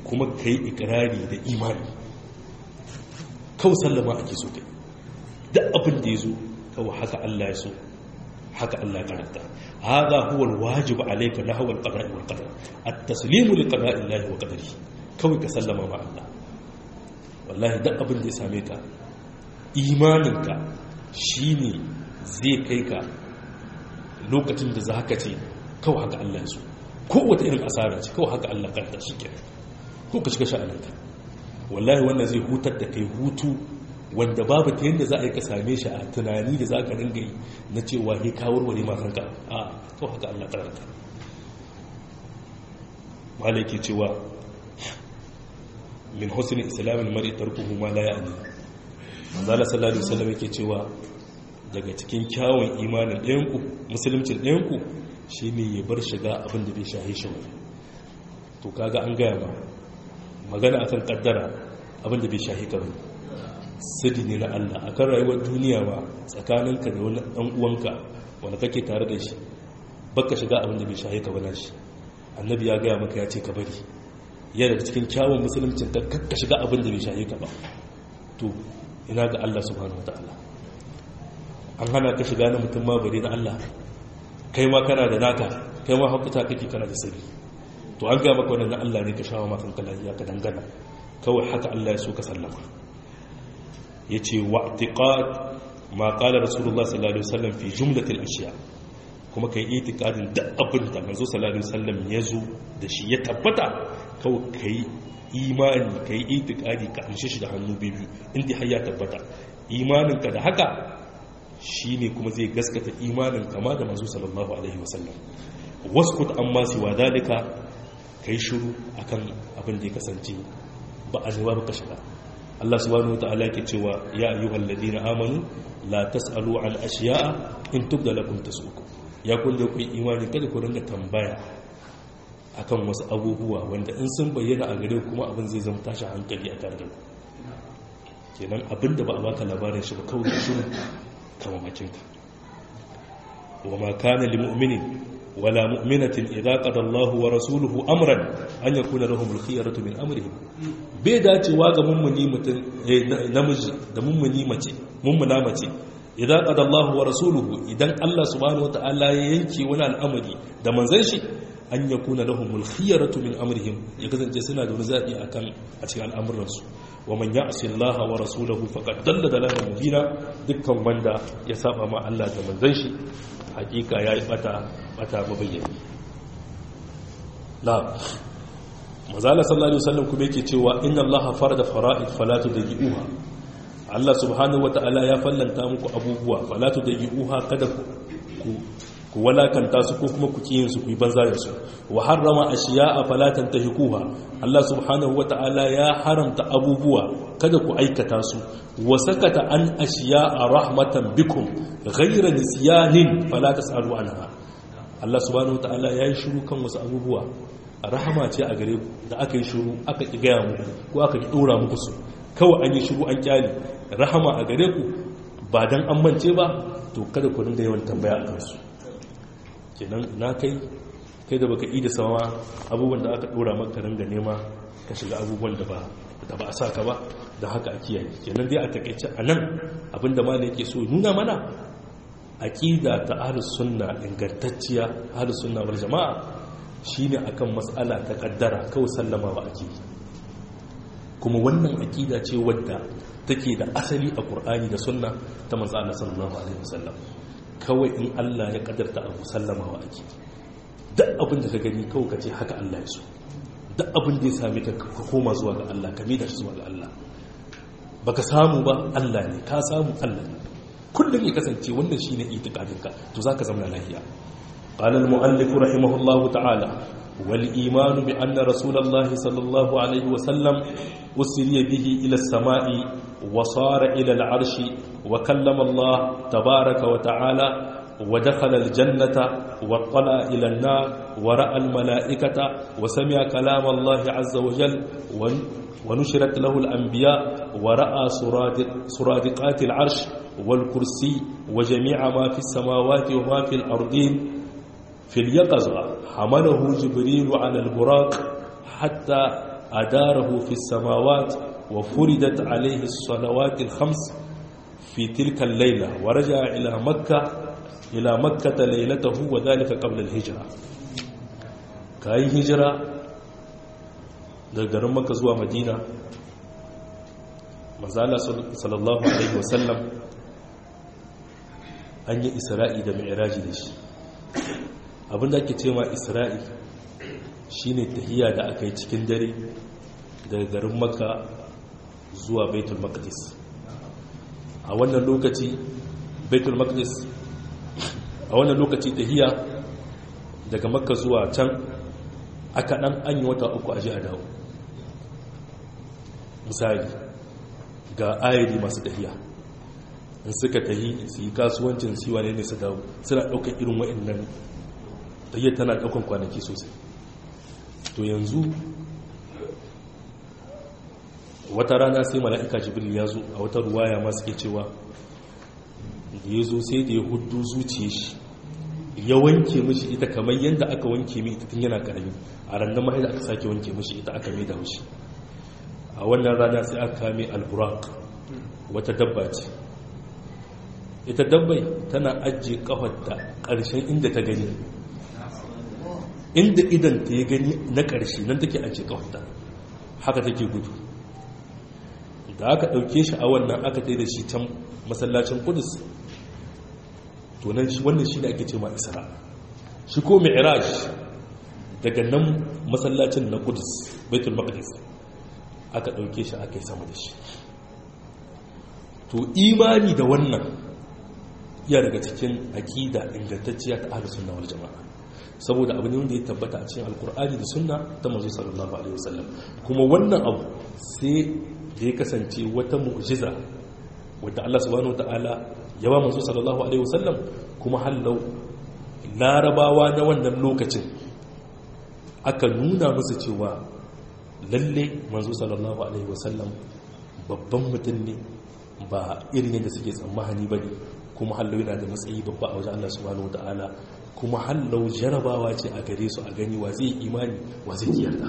kuma ka yi ikirari da imani kawai sallama ake so kai da abin da ya zo kawai haka Allah ya so haka Allah ya karanta hada huwa alwajib alayka nahwa alqada'i wal qadar at-taslimu li qada'i Allah wa qadari kawai ka sallama ma Allah wallahi da abin da ya same ka imaninka shine zai kai ka lokacin da za ka ce kawai haka Allah ya so ko wata irin asara ce kawai haka Allah karanta shi kenan ko ka shiga sha'aninka wallahi wannan zai hutar da kai hutu wanda babu ta yadda za a yi ka same shi a tunani da za ka ringa yi na cewa ne kawar wani makanka a kawai haka Allah karanta malaki cewa min husni islamin mari tarkuhu ma la ya'ni manzala sallallahu alaihi wasallam yake cewa daga cikin kyawun imanin ɗayanku musulmcin ɗayanku shi ne ya bar shiga abin da bai shahi shi wani to kaga an gaya ma magana akan kaddara abin da bai shahi ka wani sirri ne na Allah akan rayuwar duniya ba tsakaninka da wani ɗan uwanka wanda kake tare da shi baka shiga abin da bai shahi ka wani shi annabi ya gaya maka ya ce ka bari yana daga cikin kyawun musulmcin ka kakka shiga abin da bai shahi ka ba to ina ga Allah subhanahu wataala an hana ka shiga na mutum ma bare na Allah kai ma kana da naka kai ma hakuta kake kana da sirri to an ga maka wannan na Allah ne ka shawo makan kala ya ka dangana kawai haka Allah ya so ka sallama yace wa i'tiqad ma qala rasulullah sallallahu alaihi wasallam fi jumlatil ashiya kuma kai itiqadin da abin da manzo sallallahu alaihi wasallam ya zo da shi ya tabbata kawai kai imani kai itiqadi ka amshe shi da hannu biyu inda har ya tabbata imaninka da haka shi ne kuma zai gaskata imanin kama da masu sallallahu alaihi wasallam waskut amma siwa dalika ka yi shuru akan abin da ya kasance ba a zuwa baka shiga Allah subhanahu wa ta'ala ke cewa ya ayyuhal ladina amanu la tasalu an ashiya'a in tubda lakum tasuku ya kun da ku imani kada ku ringa tambaya akan wasu abubuwa wanda in sun bayyana a gare kuma abin zai zama tashi hankali a tare da ku kenan abin da ba a baka labarin shi ba kawai shi kama makinka wa ma kana lil mu'minin wala mu'minatin idza qada Allah wa rasuluhu amran an yakuna lahum al-khiyaratu min amrihim bai dacewa ga mummuni mutun namiji da mummuni mace mummuna mace idza qada Allah wa rasuluhu idan Allah subhanahu wataala ya yanke wani al'amari da manzon shi an yakuna lahum al-khiyaratu min amrihim ya kasance suna da wani zabi akan a cikin al'amuransu wa man ya'si Allah wa rasulahu faqad dalla dalalan mubina dukkan wanda ya saba ma Allah da manzon shi hakika yayi bata bata mabayyani la mazala sallallahu alaihi wasallam kuma yake cewa inna Allah farada fara'id fala tudayyi'uha Allah subhanahu wata'ala ya fallanta muku abubuwa fala tudayyi'uha kada ku ku walakanta su ko kuma ku kiyin su ku yi banza da su wa harrama ashiya'a fala tantahikuha Allah subhanahu wata'ala ya haramta abubuwa kada ku aikata su wa sakata an ashiya'a rahmatan bikum ghayra nisyanin fala tasalu anha Allah subhanahu wata'ala ya yi shiru kan wasu abubuwa rahama ce a gare ku da aka yi shiru aka ki gaya muku ko aka ki dora muku su kawai an yi shiru an kyale rahama a gare ku ba dan an mance ba to kada ku dinga yawan tambaya a kansu kenan na kai kai da baka da sama abubuwan da aka dora maka ringa nema ka shiga abubuwan da ba da ba a saka ba da haka a kiyaye kenan dai a takaice a nan abinda ma yake so nuna mana aqida ta ahlus sunna ingantacciya ahlus sunna wal jamaa shine akan mas'ala ta kaddara kawai sallama ba ake kuma wannan aqida ce wadda take da asali a Qur'ani da sunna ta manzo Allah sallallahu alaihi wasallam kawai in Allah ya kadarta abu sallamawa ake duk abin da ka gani kawai ka ce haka Allah ya so duk abin da ya sami ka ka koma zuwa ga Allah ka mida shi zuwa ga Allah baka samu ba Allah ne ka samu Allah ne kullum ya kasance wannan shine itikadin ka to zaka zama lafiya qala al-muallif rahimahullah ta'ala wal iman bi anna rasulullahi sallallahu alaihi wa sallam usriya bihi ila as-sama'i wa sara ila al-arshi wa kallama Allah tabaaraka wa ta'ala ودخل الجنة واطلع إلى النار ورأى الملائكة وسمع كلام الله عز وجل ونشرت له الأنبياء ورأى سرادقات العرش والكرسي وجميع ما في السماوات وما في الأرضين في اليقظة حمله جبريل على البراق حتى adarahu fi samawat wa furidat alayhi as-salawat al-khams fi tilka al-layla wa raja'a ila makkah ila makkah laylatahu wa dhalika qabla al-hijra kai hijira daga garin makka zuwa madina manzala sallallahu alaihi wasallam an yi isra'i da mi'raji da shi abinda ake ce ma isra'i shine tahiya da aka yi cikin dare daga garin makka zuwa baitul maqdis a wannan lokaci baitul maqdis a wannan lokaci tahiya daga makka zuwa can aka dan an yi wata uku a ji a dawo misali ga ayari masu tahiya in suka tahi su yi kasuwancin siwa ne su dawo suna ɗaukar irin wa'annan tahiyar tana ɗaukar kwanaki sosai to yanzu wata rana sai mala'ika jibril ya zo a wata ruwaya masu ke cewa da ya zo sai da ya hudu zuciya shi ya wanke mishi ita kamar yadda aka wanke mi ita tun yana karami a rannan mahai da aka sake wanke mishi ita aka mai da mishi a wannan rana sai aka kame alburak wata dabba ce ita dabbai tana ajiye kafarta ƙarshen inda ta gani inda idan ta ya gani na ƙarshe nan take ajiye kafarta haka take gudu da aka ɗauke shi a wannan aka tai da shi can masallacin kudus to nan shi wannan shi ne ake ce ma isra shi ko mi'raj daga nan masallacin na kudus baitul maqdis aka ɗauke shi aka yi sama da shi to imani da wannan ya daga cikin aƙida ingantacciya ta ahlus sunna wal jama'a saboda abu ne wanda ya tabbata a cikin alkur'ani da sunna ta manzo sallallahu alaihi wasallam kuma wannan abu sai da ya kasance wata mu'jiza wadda Allah subhanahu wataala ya ba manzo sallallahu alaihi wasallam kuma hallau larabawa na wannan lokacin aka nuna musu cewa lalle manzo sallallahu alaihi wasallam babban mutum ne ba irin yadda suke tsammani ba ne kuma hallau yana da matsayi babba a wajen Allah subhanahu wataala kuma hallau jarabawa ce a gare su a gani wa zai imani wa zai yarda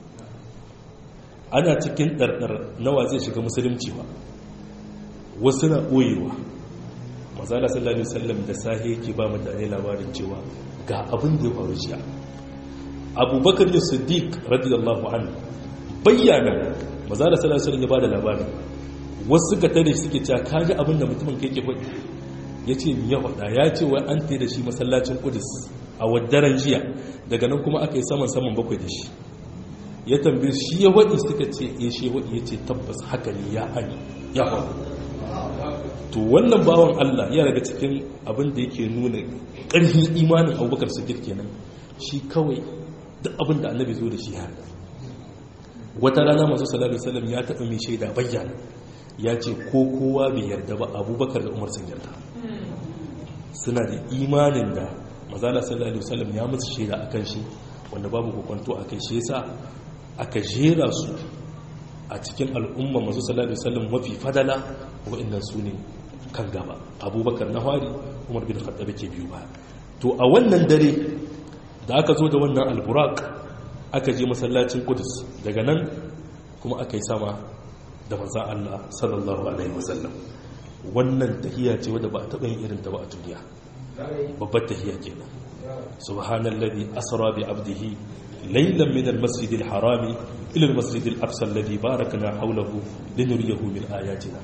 ana cikin ɗarɗar nawa zai shiga musulunci ba wasu na ɓoyewa mazala sallallahu alaihi wasallam da sahi yake ba mutane labarin cewa ga abin da ya faru jiya abubakar da siddiq radiyallahu anhu bayyana mazala sallallahu alaihi wasallam ya bada labarin wasu ga tare suke cewa kaji abin da mutumin kai ke faɗi ya ce ya faɗa ya ce wai an tai da shi masallacin kudus a waddaran jiya daga nan kuma aka yi saman saman bakwai da shi ya tambaye shi ya waɗi suka ce ya shi waɗi ya ce tabbas haka ne ya hani ya faru to wannan bawan Allah ya daga cikin abin da yake nuna ƙarfin imanin abubakar siddiq kenan shi kawai duk abin da annabi zo da shi ya wata rana masu sallallahu alaihi wasallam ya taɓa mai shaida bayyana ya ce ko kowa bai yarda ba abubakar da umar sun yarda suna da imanin da mazala sallallahu alaihi wasallam ya musu shaida akan shi wanda babu hukunto akai shi yasa aka jera su a cikin al'umma masu sallallahu alaihi wasallam mafi fadala wa'annan su ne kan gaba abubakar na hari umar bin khattab ke biyu ba to a wannan dare da aka zo da wannan alburak aka je masallacin kudus daga nan kuma aka yi sama da manzan Allah sallallahu alaihi wasallam wannan tahiya ce wadda ba a taɓa yin irin ta ba a duniya babbar tahiya kenan subhanallazi asra bi abdihi laylan min almasjid alharami ila almasjid alaqsa alladhi barakna hawlahu linuriyahu min ayatina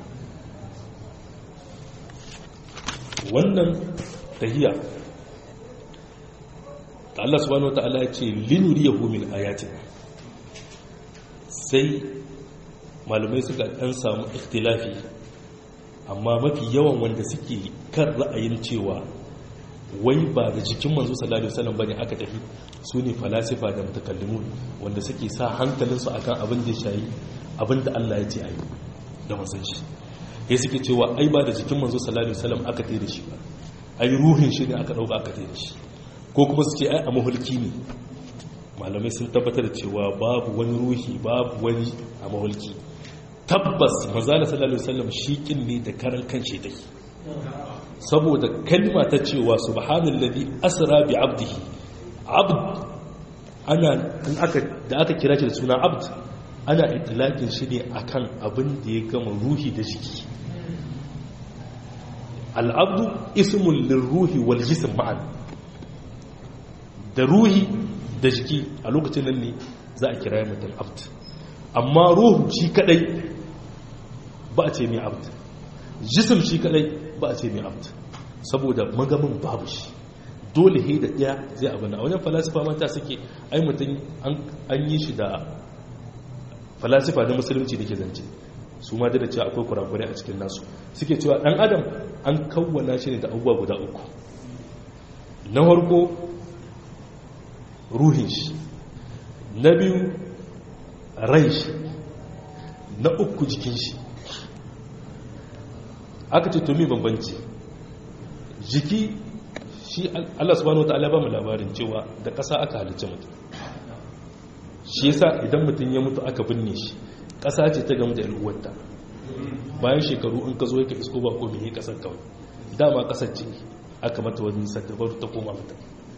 wannan tahiya da Allah subhanahu wataala ya ce linuriyahu min ayatina sai malamai suka ɗan samu ikhtilafi amma mafi yawan wanda suke kan ra'ayin cewa wai ba da jikin manzo sallallahu alaihi wasallam bane aka tafi su ne falasifa da mutakallimun wanda suke sa hankalinsu akan abin da shayi abin da Allah ya ce ayi da manzon shi ya suke cewa ai ba da jikin manzo sallallahu alaihi wasallam aka tafi da shi ba ai ruhin shi ne aka dauka aka tafi da shi ko kuma su ce ai a mahulki ne malamai sun tabbatar da cewa babu wani ruhi babu wani a mahulki tabbas manzala sallallahu alaihi wasallam shi kin ne da karan kanshi dai saboda kalma ta cewa subhanallazi asra bi abdihi abd ana in aka da aka kira shi da suna abd ana itilakin shi ne akan abin da ya gama ruhi da jiki al'abdu ismun lirruhi wal jism ma'an da ruhi da jiki a lokacin nan ne za a kira mutum abd amma ruhu shi kadai ba a ce mai abd jism shi kadai ba a ce mai abd saboda magamin babu shi dole he da ɗaya zai abin a wajen falasifa mata suke ai mutum an yi shi da falasifa na musulunci da ke zance su ma da cewa akwai kurakurai a cikin nasu suke cewa ɗan adam an kawwana shi ne da abubuwa guda uku na farko ruhin shi na biyu rai shi na uku jikin shi aka ce to mi bambanci jiki shi Allah subhanahu wataala ba mu labarin cewa da ƙasa aka halicce mutum shi yasa idan mutum ya mutu aka binne shi ƙasa ce ta gamu da al'uwarta bayan shekaru in ka zo ka isko ba ko me ƙasar kawai dama ƙasar ce aka mata wani saddabar ta koma mata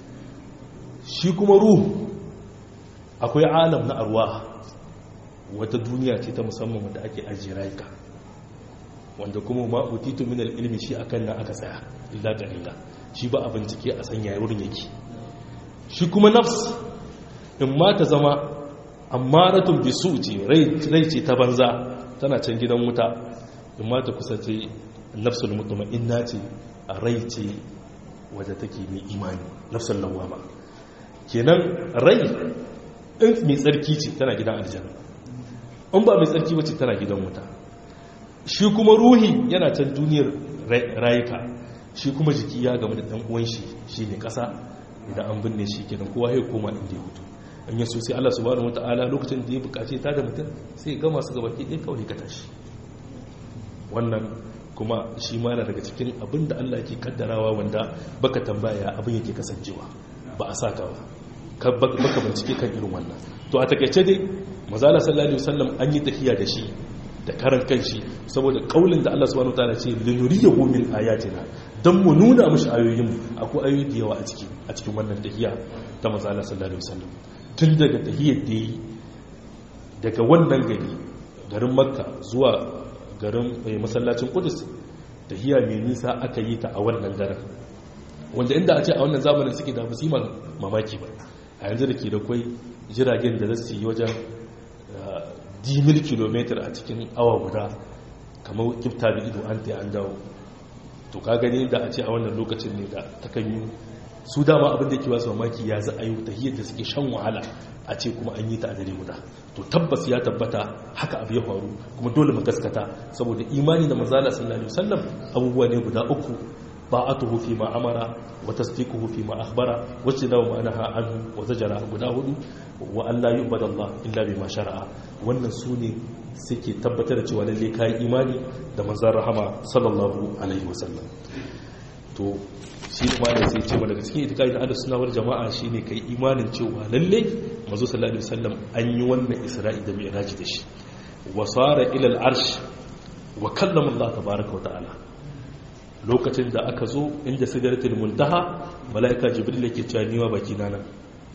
shi kuma ruhu akwai alam na arwa wata duniya ce ta musamman wanda ake ajiye rayuka wanda kuma ma utitu min ilmi shi akan nan aka tsaya illa qalila shi ba a bincike a sanya wurin yake shi kuma nafs in ma ta zama ammaratun bisu ce rai ce ta banza tana can gidan wuta in ma ta kusa ce nafsul mutma'inna ce a rai ce wadda take mai imani nafsul lawama kenan rai in mai tsarki ce tana gidan aljanna in ba mai tsarki ba ce tana gidan wuta shi kuma ruhi yana can duniyar rayuka shi kuma jiki ya gama da ɗan uwan shi shi ne ƙasa idan an binne shi kenan kowa ya koma inda ya hutu an yi sosai Allah subhanahu wata'ala lokacin da ya bukace ta da mutum sai gama su gabaki ɗaya kawai ka tashi wannan kuma shi ma na daga cikin abin da Allah ke kaddarawa wanda baka tambaya abin yake kasancewa ba a saka ba baka bincike kan irin wannan to a takaice dai mazala sallallahu alaihi wasallam an yi tafiya da shi da karan kanshi saboda kaulin da Allah subhanahu wataala ce linuriyahu min ayatina dan mu nuna mishi ayoyin mu akwai ayoyi da yawa a ciki a cikin wannan tahiya ta manzo Allah sallallahu alaihi wasallam tun daga tahiyar da yi daga wannan gari garin Makka zuwa garin masallacin Qudus tahiya mai nisa aka yi ta a wannan daren wanda inda a ce a wannan zamanin suke da musimman mamaki ba a yanzu da ke da kwai jiragen da za su yi wajen dimil kilometer a cikin awa guda kamar kifta da ido an ta an dawo to ka gani da a ce a wannan lokacin ne da ta kan yi su dama abin da ke wasu mamaki ya za a yi ta hiyar da suke shan wahala a ce kuma an yi ta a dare guda to tabbas ya tabbata haka abu ya faru kuma dole mu gaskata saboda imani da manzala sallallahu alaihi wasallam abubuwa ne guda uku ba'atuhu fi ma amara wa tasdiquhu fi ma akhbara wa tinawu ma naha anhu wa zajara guda hudu wa alla yu'badu Allah illa bima shar'a wannan sune suke tabbatar da cewa lalle kai imani da manzon rahama sallallahu alaihi wasallam to shi ma da sai ce daga cikin itikadi da ahlus sunna wal jama'a shine kai imanin cewa lalle manzo sallallahu alaihi wasallam an yi wannan isra'i da mi'raj da shi wa sara ila al-arsh wa kallama Allah tabaaraka wa ta'ala lokacin da aka zo inda sidratul muntaha malaika jibril yake cewa niwa baki na nan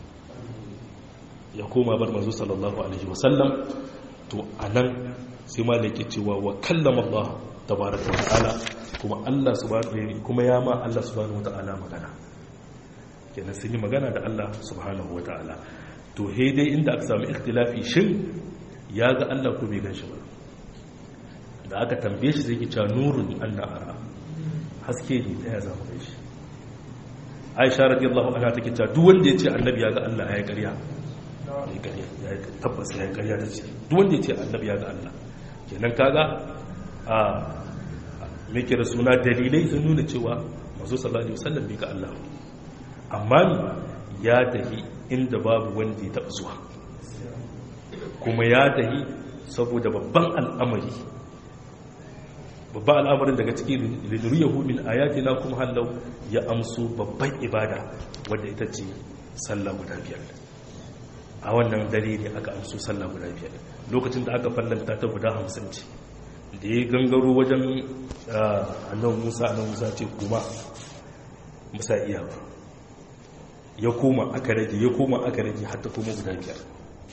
ya koma bar manzo sallallahu alaihi wasallam to anan sai malaika cewa wa kallama Allah tabaaraka wa ta'ala kuma Allah subhanahu kuma ya ma Allah subhanahu wa ta'ala magana kenan sun yi magana da Allah subhanahu wa ta'ala to he dai inda aka samu ikhtilafi shin ya ga Allah ko bai ganshi ba da aka tambaye shi zai ki cewa nurun anna ara haske ne ta ya zama kai shi aisha radiyallahu anha take cewa duk wanda ya ce annabi ya ga Allah ya ƙarya ya ƙarya ya tabbas ya ƙarya ta ce duk wanda ya ce annabi ya ga Allah kenan kaga a me kira suna dalilai sun nuna cewa masu sallallahu alaihi wasallam bai ga Allah amma ya tahi inda babu wanda ya taɓa zuwa kuma ya tahi saboda babban al'amari babban al'amarin daga cikin linuriyahu min ayatina kuma hallau ya amsu babban ibada wadda ita ce sallah guda biyar a wannan dare ne aka amsu sallah guda biyar lokacin da aka fallanta ta guda hamsin ce da ya gangaro wajen annan musa annan musa ce kuma musa iya ya koma aka rage ya koma aka rage hatta kuma guda biyar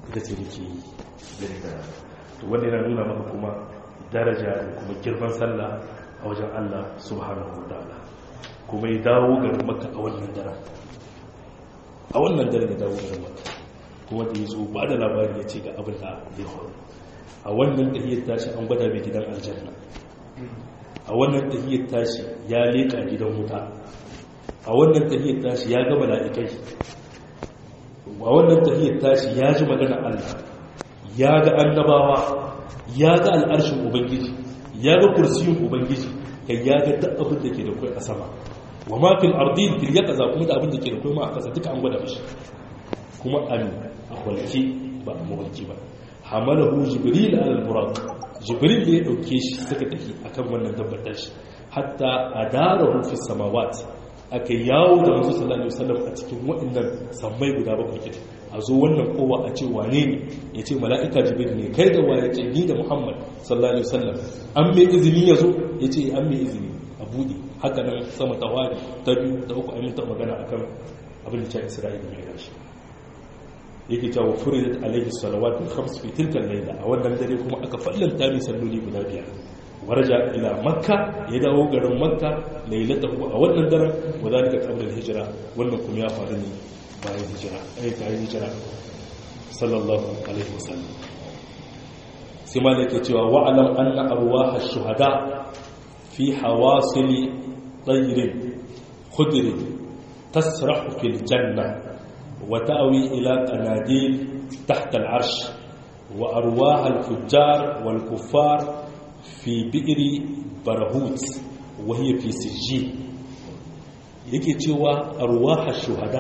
ita ce nake yi dare da to wanda yana nuna maka kuma daraja da kuma girman sallah a wajen Allah subhanahu wa ta'ala kuma ya dawo garin maka a wannan daren a wannan daren ya dawo garin maka kuma da ya zo ba da labari ya ce ga abin da zai faru a wannan tahiyar tashi an gwada mai gidan aljanna a wannan tahiyar tashi ya leƙa gidan wuta a wannan tahiyar tashi ya ga mala'ikai a wannan tahiyar tashi ya ji magana Allah ya ga annabawa ya ga al'arshin ubangiji ya ga kursiyin ubangiji kai ya ga duk abin da ke da kai a sama wa ma fil ardin fil yaqza kuma da abin da ke da kai ma a kasa duka an gwada mishi kuma an a walki ba a mawalki ba hamalahu jibril al buraq jibril ne ya dauke shi suka tafi akan wannan dabbar shi hatta adarahu fi samawat aka yawo da manzo sallallahu alaihi wasallam a cikin waɗannan sammai guda bakwai kike a zo wannan kowa a ce wane ne ya ce mala'ika jibril ne kai da waye ce ni da muhammad sallallahu alaihi wasallam an mai izini ya zo ya ce an mai izini a buɗe haka nan sama ta wari ta biyu da uku amintar magana akan abin da ta isra'ila mai gashi yake cewa furidat alaihi salawatu khams fi tilka layla a wannan dare kuma aka fallanta mai salloli guda biyar waraja ila makka ya dawo garin makka lailatahu a wannan daren wa zalika qabla al-hijra wannan kuma ya faru ne bayan hijira ai bayan hijira sallallahu alaihi wasallam sai ma yake cewa wa'alam anna arwah ash-shuhada fi hawasil tayrin khudr tasrahu fil janna wa ta'wi ila qanadil tahta al-arsh wa arwah al-fujjar wal kuffar fi bi'ri barahut wa hiya fi sijjin yake cewa arwah ash-shuhada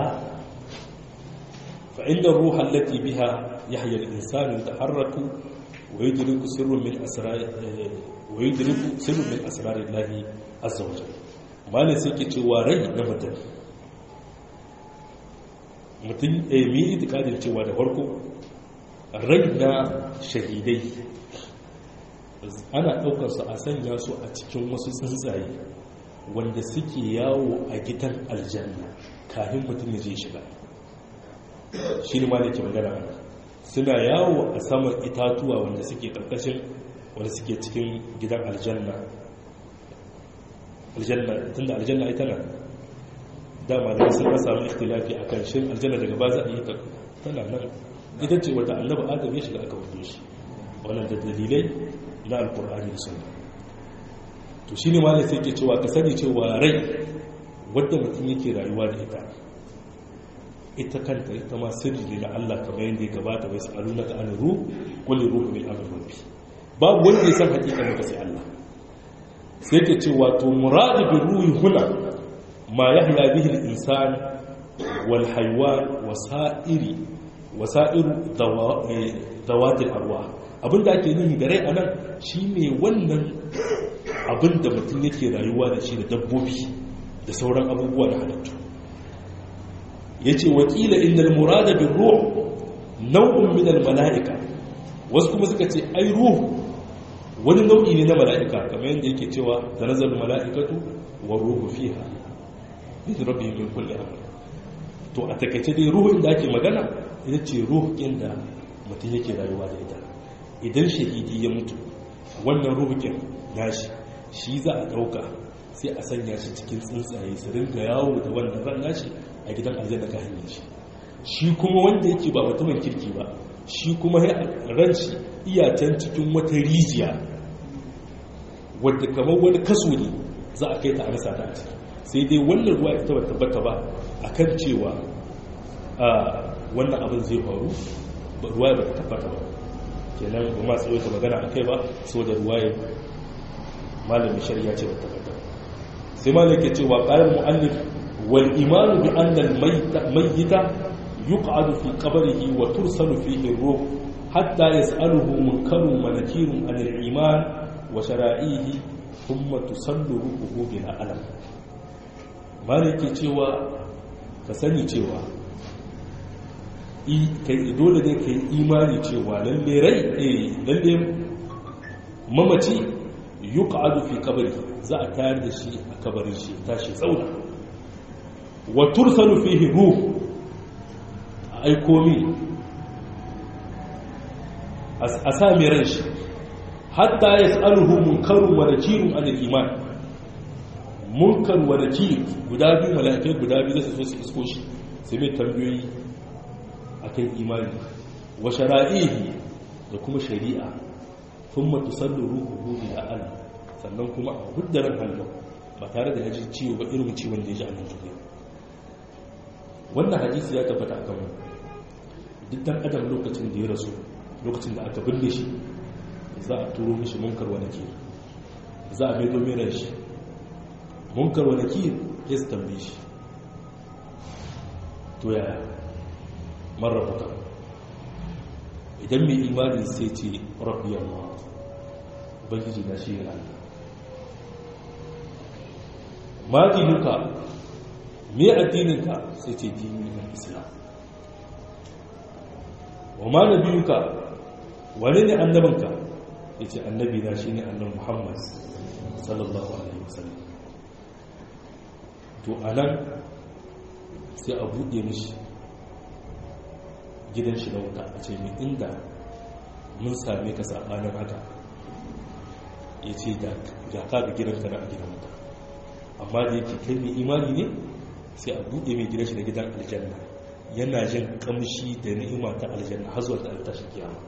فإن الروح التي بها يحيى الإنسان يتحرك ويدرك سر من أسرار ويدرك سر من أسرار الله عز وجل ما نسيك cewa rai na mutum mutum a mi itikadin cewa da farko rai na shahidai ana ɗaukar su a sanya su a cikin wasu tsuntsaye wanda suke yawo a gidan aljanna kafin mutum ya je shiga shi ne ma da ke magana ana suna yawo a saman itatuwa wanda suke karkashin wanda suke cikin gidan aljanna aljanna tunda aljanna ita nan dama da sun ka samu ikhtilafi a kan shin aljanna daga ba za a yi ta tana nan ita ce wata annabi adam ya shiga aka wuce shi wannan da dalilai na alkur'ani da sunna to shine ma sai ke cewa ka sani cewa rai wadda mutum yake rayuwa da ita ita kanta ita ma sirri ne na Allah kamar yadda ya gabata bai sa'alu na ta'ala ruh kulli ruhu min amr rabbi babu wanda ya san hakikanin ka sai Allah sai ke ce wato muradu bi ruhi huna ma yahya bihi al-insan wal haywan wasa'iri wasa'iru dawat al-arwah abinda ake nihi da rai anan shine wannan abinda mutum yake rayuwa da shi da dabbobi da sauran abubuwa da halittu ya ce wakila inda murada bin ruh nau'un minal mala'ika wasu kuma suka ce ai ruh wani nau'i ne na mala'ika kamar yadda yake cewa da nazar mala'ikatu wa ruhu fiha bin rabbi min kulli amr to a takaice dai ruhu inda ake magana ita ce ruh inda mutum yake rayuwa da ita idan shahidi ya mutu wannan ruhukin nashi shi za a dauka sai a sanya shi cikin tsuntsaye su ringa yawo da wannan ran nashi a gidan aljanna ga hanyar shi shi kuma wanda yake ba mutumin kirki ba shi kuma ran shi iyatan cikin wata rijiya wadda kamar wani kaso ne za a kai ta a rasa ta a ciki sai dai wannan ruwa ita ba tabbata ba a kan cewa wannan abin zai faru ruwa ba ta tabbata ba kenan ba ma tsaye ta magana a kai ba saboda ruwa ya malamin shari'a ce ba tabbata sai malam ke cewa ƙarar mu'allif والإيمان بأن الميت ميت يقعد في قبره وترسل فيه الروح حتى يسأله منكر ونكير عن الإيمان وشرائعه ثم تسل روحه بلا ألم مالك cewa ka sani cewa kai dole ne kai imani cewa lalle rai eh lalle mamaci yuqadu fi qabri za a tayar da shi a kabarin shi tashi tsauna wa tursalu fihi ruh aiko min a sa mai ran shi hatta ya tsaruhu munkarun wa nakirun an iman munkar wa nakir guda biyu mala'ikai guda biyu zai su isko shi sai mai tambayoyi akan imani wa shara'ihi da kuma shari'a thumma tusallu ruhuhu ila Allah sannan kuma a huddaran hannu ba tare da yaji ciwo ba irin ciwon da ya ji a nan duniya wannan hadisi ya tabbata a kan duk dan adam lokacin da ya rasu lokacin da aka binne shi za a turo mishi munkar wa nakir za a mai domin shi munkar wa nakir ya su tambaye shi to yaya marrabuka idan mai imani sai ce rabbi Allah ubangiji na shi ne Allah ma dinuka me addininka sai ce dini na islam wa ma nabiyuka wane ne annabinka ya ce annabi na shi ne annan muhammad sallallahu alaihi wasallam to a nan sai a buɗe mishi gidan shi na wuta a ce mai inda mun same ka saɓanin haka ya ce ga ka ga gidanka na a gidan wuta amma da yake kai mai imani ne sai a buɗe mai gidan shi na gidan aljanna yana jin kamshi da ni'ima ta aljanna har zuwa ta tashi kiyama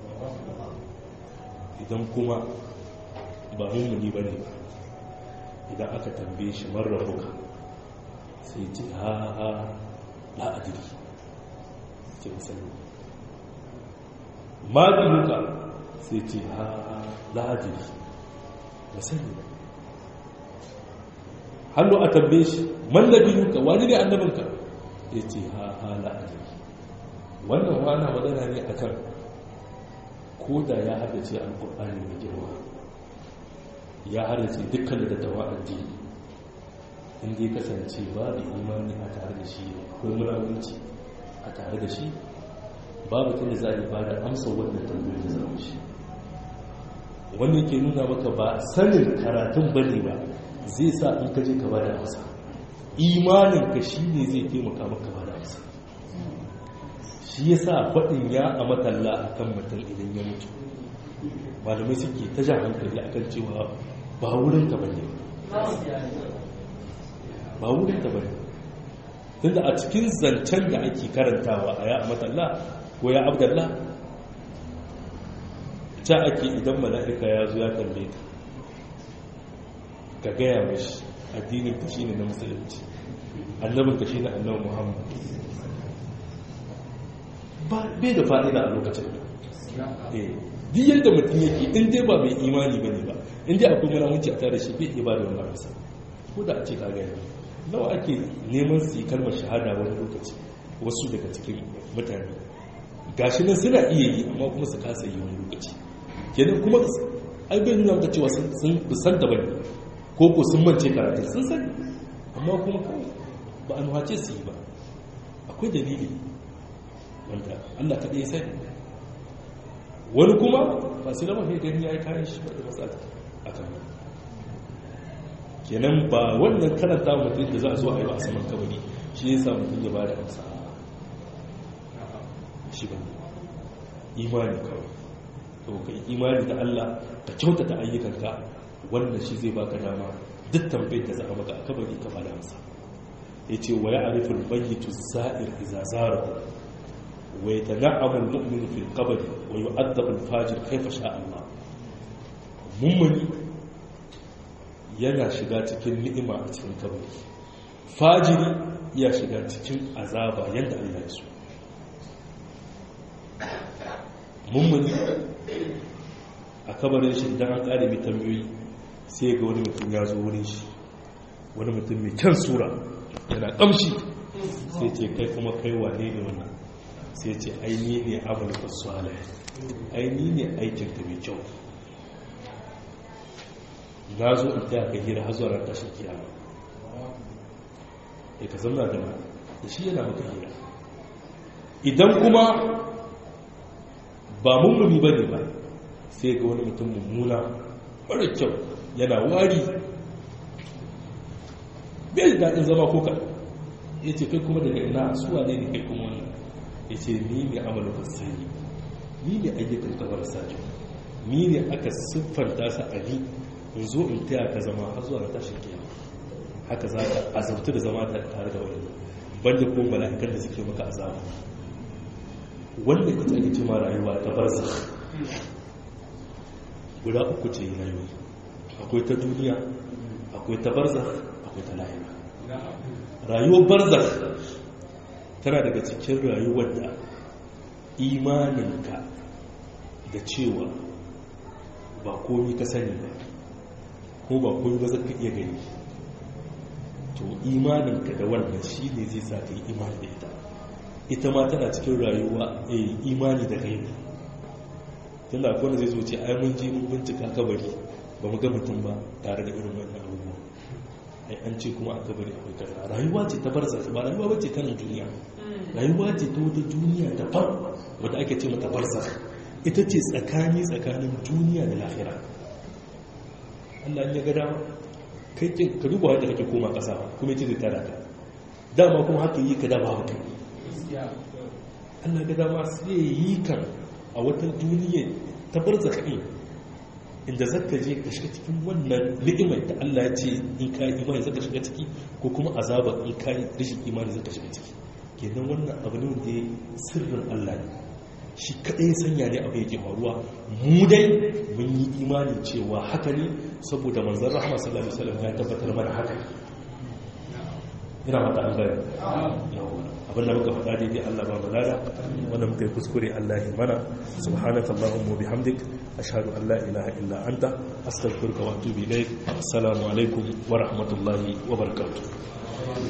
idan kuma ba mummuni ba ne idan aka tambaye shi marar ruka sai ce ha ha la'adiri ce musamman maginuka sai ce ha ha la'adiri musamman hannu a tambaye shi mallabinuka wani ne annabinka ya ce ha ha la'adiri wannan wana magana ne akan ko da ya haddace alkur'ani mai girma ya haddace dukkan da dattawa addini inda ya kasance babu imani a tare da shi akwai munawunci a tare da shi babu tun da za a yi ba da amsa wannan tambayoyin da zama shi wanda yake nuna maka ba sanin karatun ba ne ba zai sa in ka je ka ba da amsa imanin ka shi ne zai taimaka maka ba da amsa shi ya sa faɗin ya a matalla a kan mutum idan ya mutu malamai suke ta jan hankali a kan cewa ba wurin ta bane ba wurin ta bane tunda a cikin zancen da ake karantawa a ya a matalla ko ya abdallah ta ake idan mala'ika ya zo ya kalle ta ka gaya mashi addinin ka shine na musulunci annabin ka shine annabin muhammad bai da fa'ida a lokacin duk yadda mutum yake in dai ba mai imani ba ne ba in dai akwai manamunci a tare shi bai iya ba da wani amsa ko da a ce ka gaya nawa ake neman su yi kalmar shahada wani lokaci wasu daga cikin mutane gashi nan suna iya yi amma kuma su kasa yi wani lokaci kenan kuma ai bai nuna maka cewa sun san da bane ko ko sun mance karatu sun sani amma kuma kawai ba a nuhace su yi ba akwai dalili wanda Allah kaɗai ya sani wani kuma ba su lama kai gani ya yi kayan shi wadda matsala a kan kenan ba wannan karanta mutum da za a zo a yi ba a saman kabari shi ya sa mutum ya ba da amsa shi ba imani kawai to ka imani da Allah ka kyautata ayyukanka wannan shi zai baka dama duk tambayar da za a maka a kabari ka ba da amsa ya ce wa ya arifin bayyitu za'ir iza zarahu ويتنعم المؤمن في القبر ويؤدب الفاجر كيف شاء الله mummuni yana shiga cikin ni'ima a cikin kabari fajiri ya shiga cikin azaba yadda Allah ya so mummuni a kabarin shi idan an kare mai tambayoyi sai ga wani mutum ya zo wurin shi wani mutum mai kyan sura yana kamshi sai ce kai kuma kai wane ne wannan sai ce aini ne amurka suwalai aini ne aikinka mai kyau na zo in taya ka hira har zuwa ran tashin kiyama ya ka zama da da shi yana maka hira idan kuma ba mummuni ba ne ba sai ga wani mutum mummuna mara kyau yana wari bai da daɗin zama ko kaɗan ya ce kai kuma daga ina suwa ne ne kai kuma wannan ya ce ni mai amalin fasiri ni ne ayyukan ka marasa kyau ni ne aka siffanta su a ni in zo in taya ka zama har zuwa tashin kiyama haka za ka azabtu da zama tare da wani banda ko mala'ikan da suke maka azaba wanda ita ake cima rayuwa ta barza guda uku ce rayuwa akwai ta duniya akwai ta barza akwai ta lahira rayuwar barza tana daga cikin rayuwar da imaninka da cewa ba komi ka sani ba ko ba komi ba zaka iya gani to imaninka da wannan shi ne zai sa ka yi imani da ita ita ma tana cikin rayuwa a imani da gaibu tun da akwai zai zo ce ai mun ji mun bincika kabari ba mu ga mutum ba tare da irin wannan abubuwa ai an ce kuma a kabari akwai kaza rayuwa ce ta barza ba rayuwa bace ta nan duniya rayuwa ce ta wata duniya daban wadda ake ce mata barza ita ce tsakani tsakanin duniya da lahira Allah ya ga dama kai ka duba wanda kake koma kasa kuma yace zai tara ka dama kuma haka yi ka da babu kai Allah ga dama sai yi kan a wata duniya ta barza kai inda zaka je ka shiga cikin wannan ni'imar da Allah ya ce in ka yi imani zaka shiga ciki ko kuma azaba in ka yi rashin imani zaka shiga ciki kenan wannan abu ne wanda sirrin Allah ne shi kadai sanya ne abu yake faruwa mu dai mun yi imanin cewa haka ne saboda manzon rahama sallallahu alaihi wasallam ya tabbatar mana haka ina mata an gani abin da muka faɗa daidai Allah ba malada wanda muka yi kuskure Allah ya mana subhanaka allahumma bihamdik ashhadu an la ilaha illa anta astaghfiruka wa atubu ilayk assalamu alaikum wa rahmatullahi wa barakatuh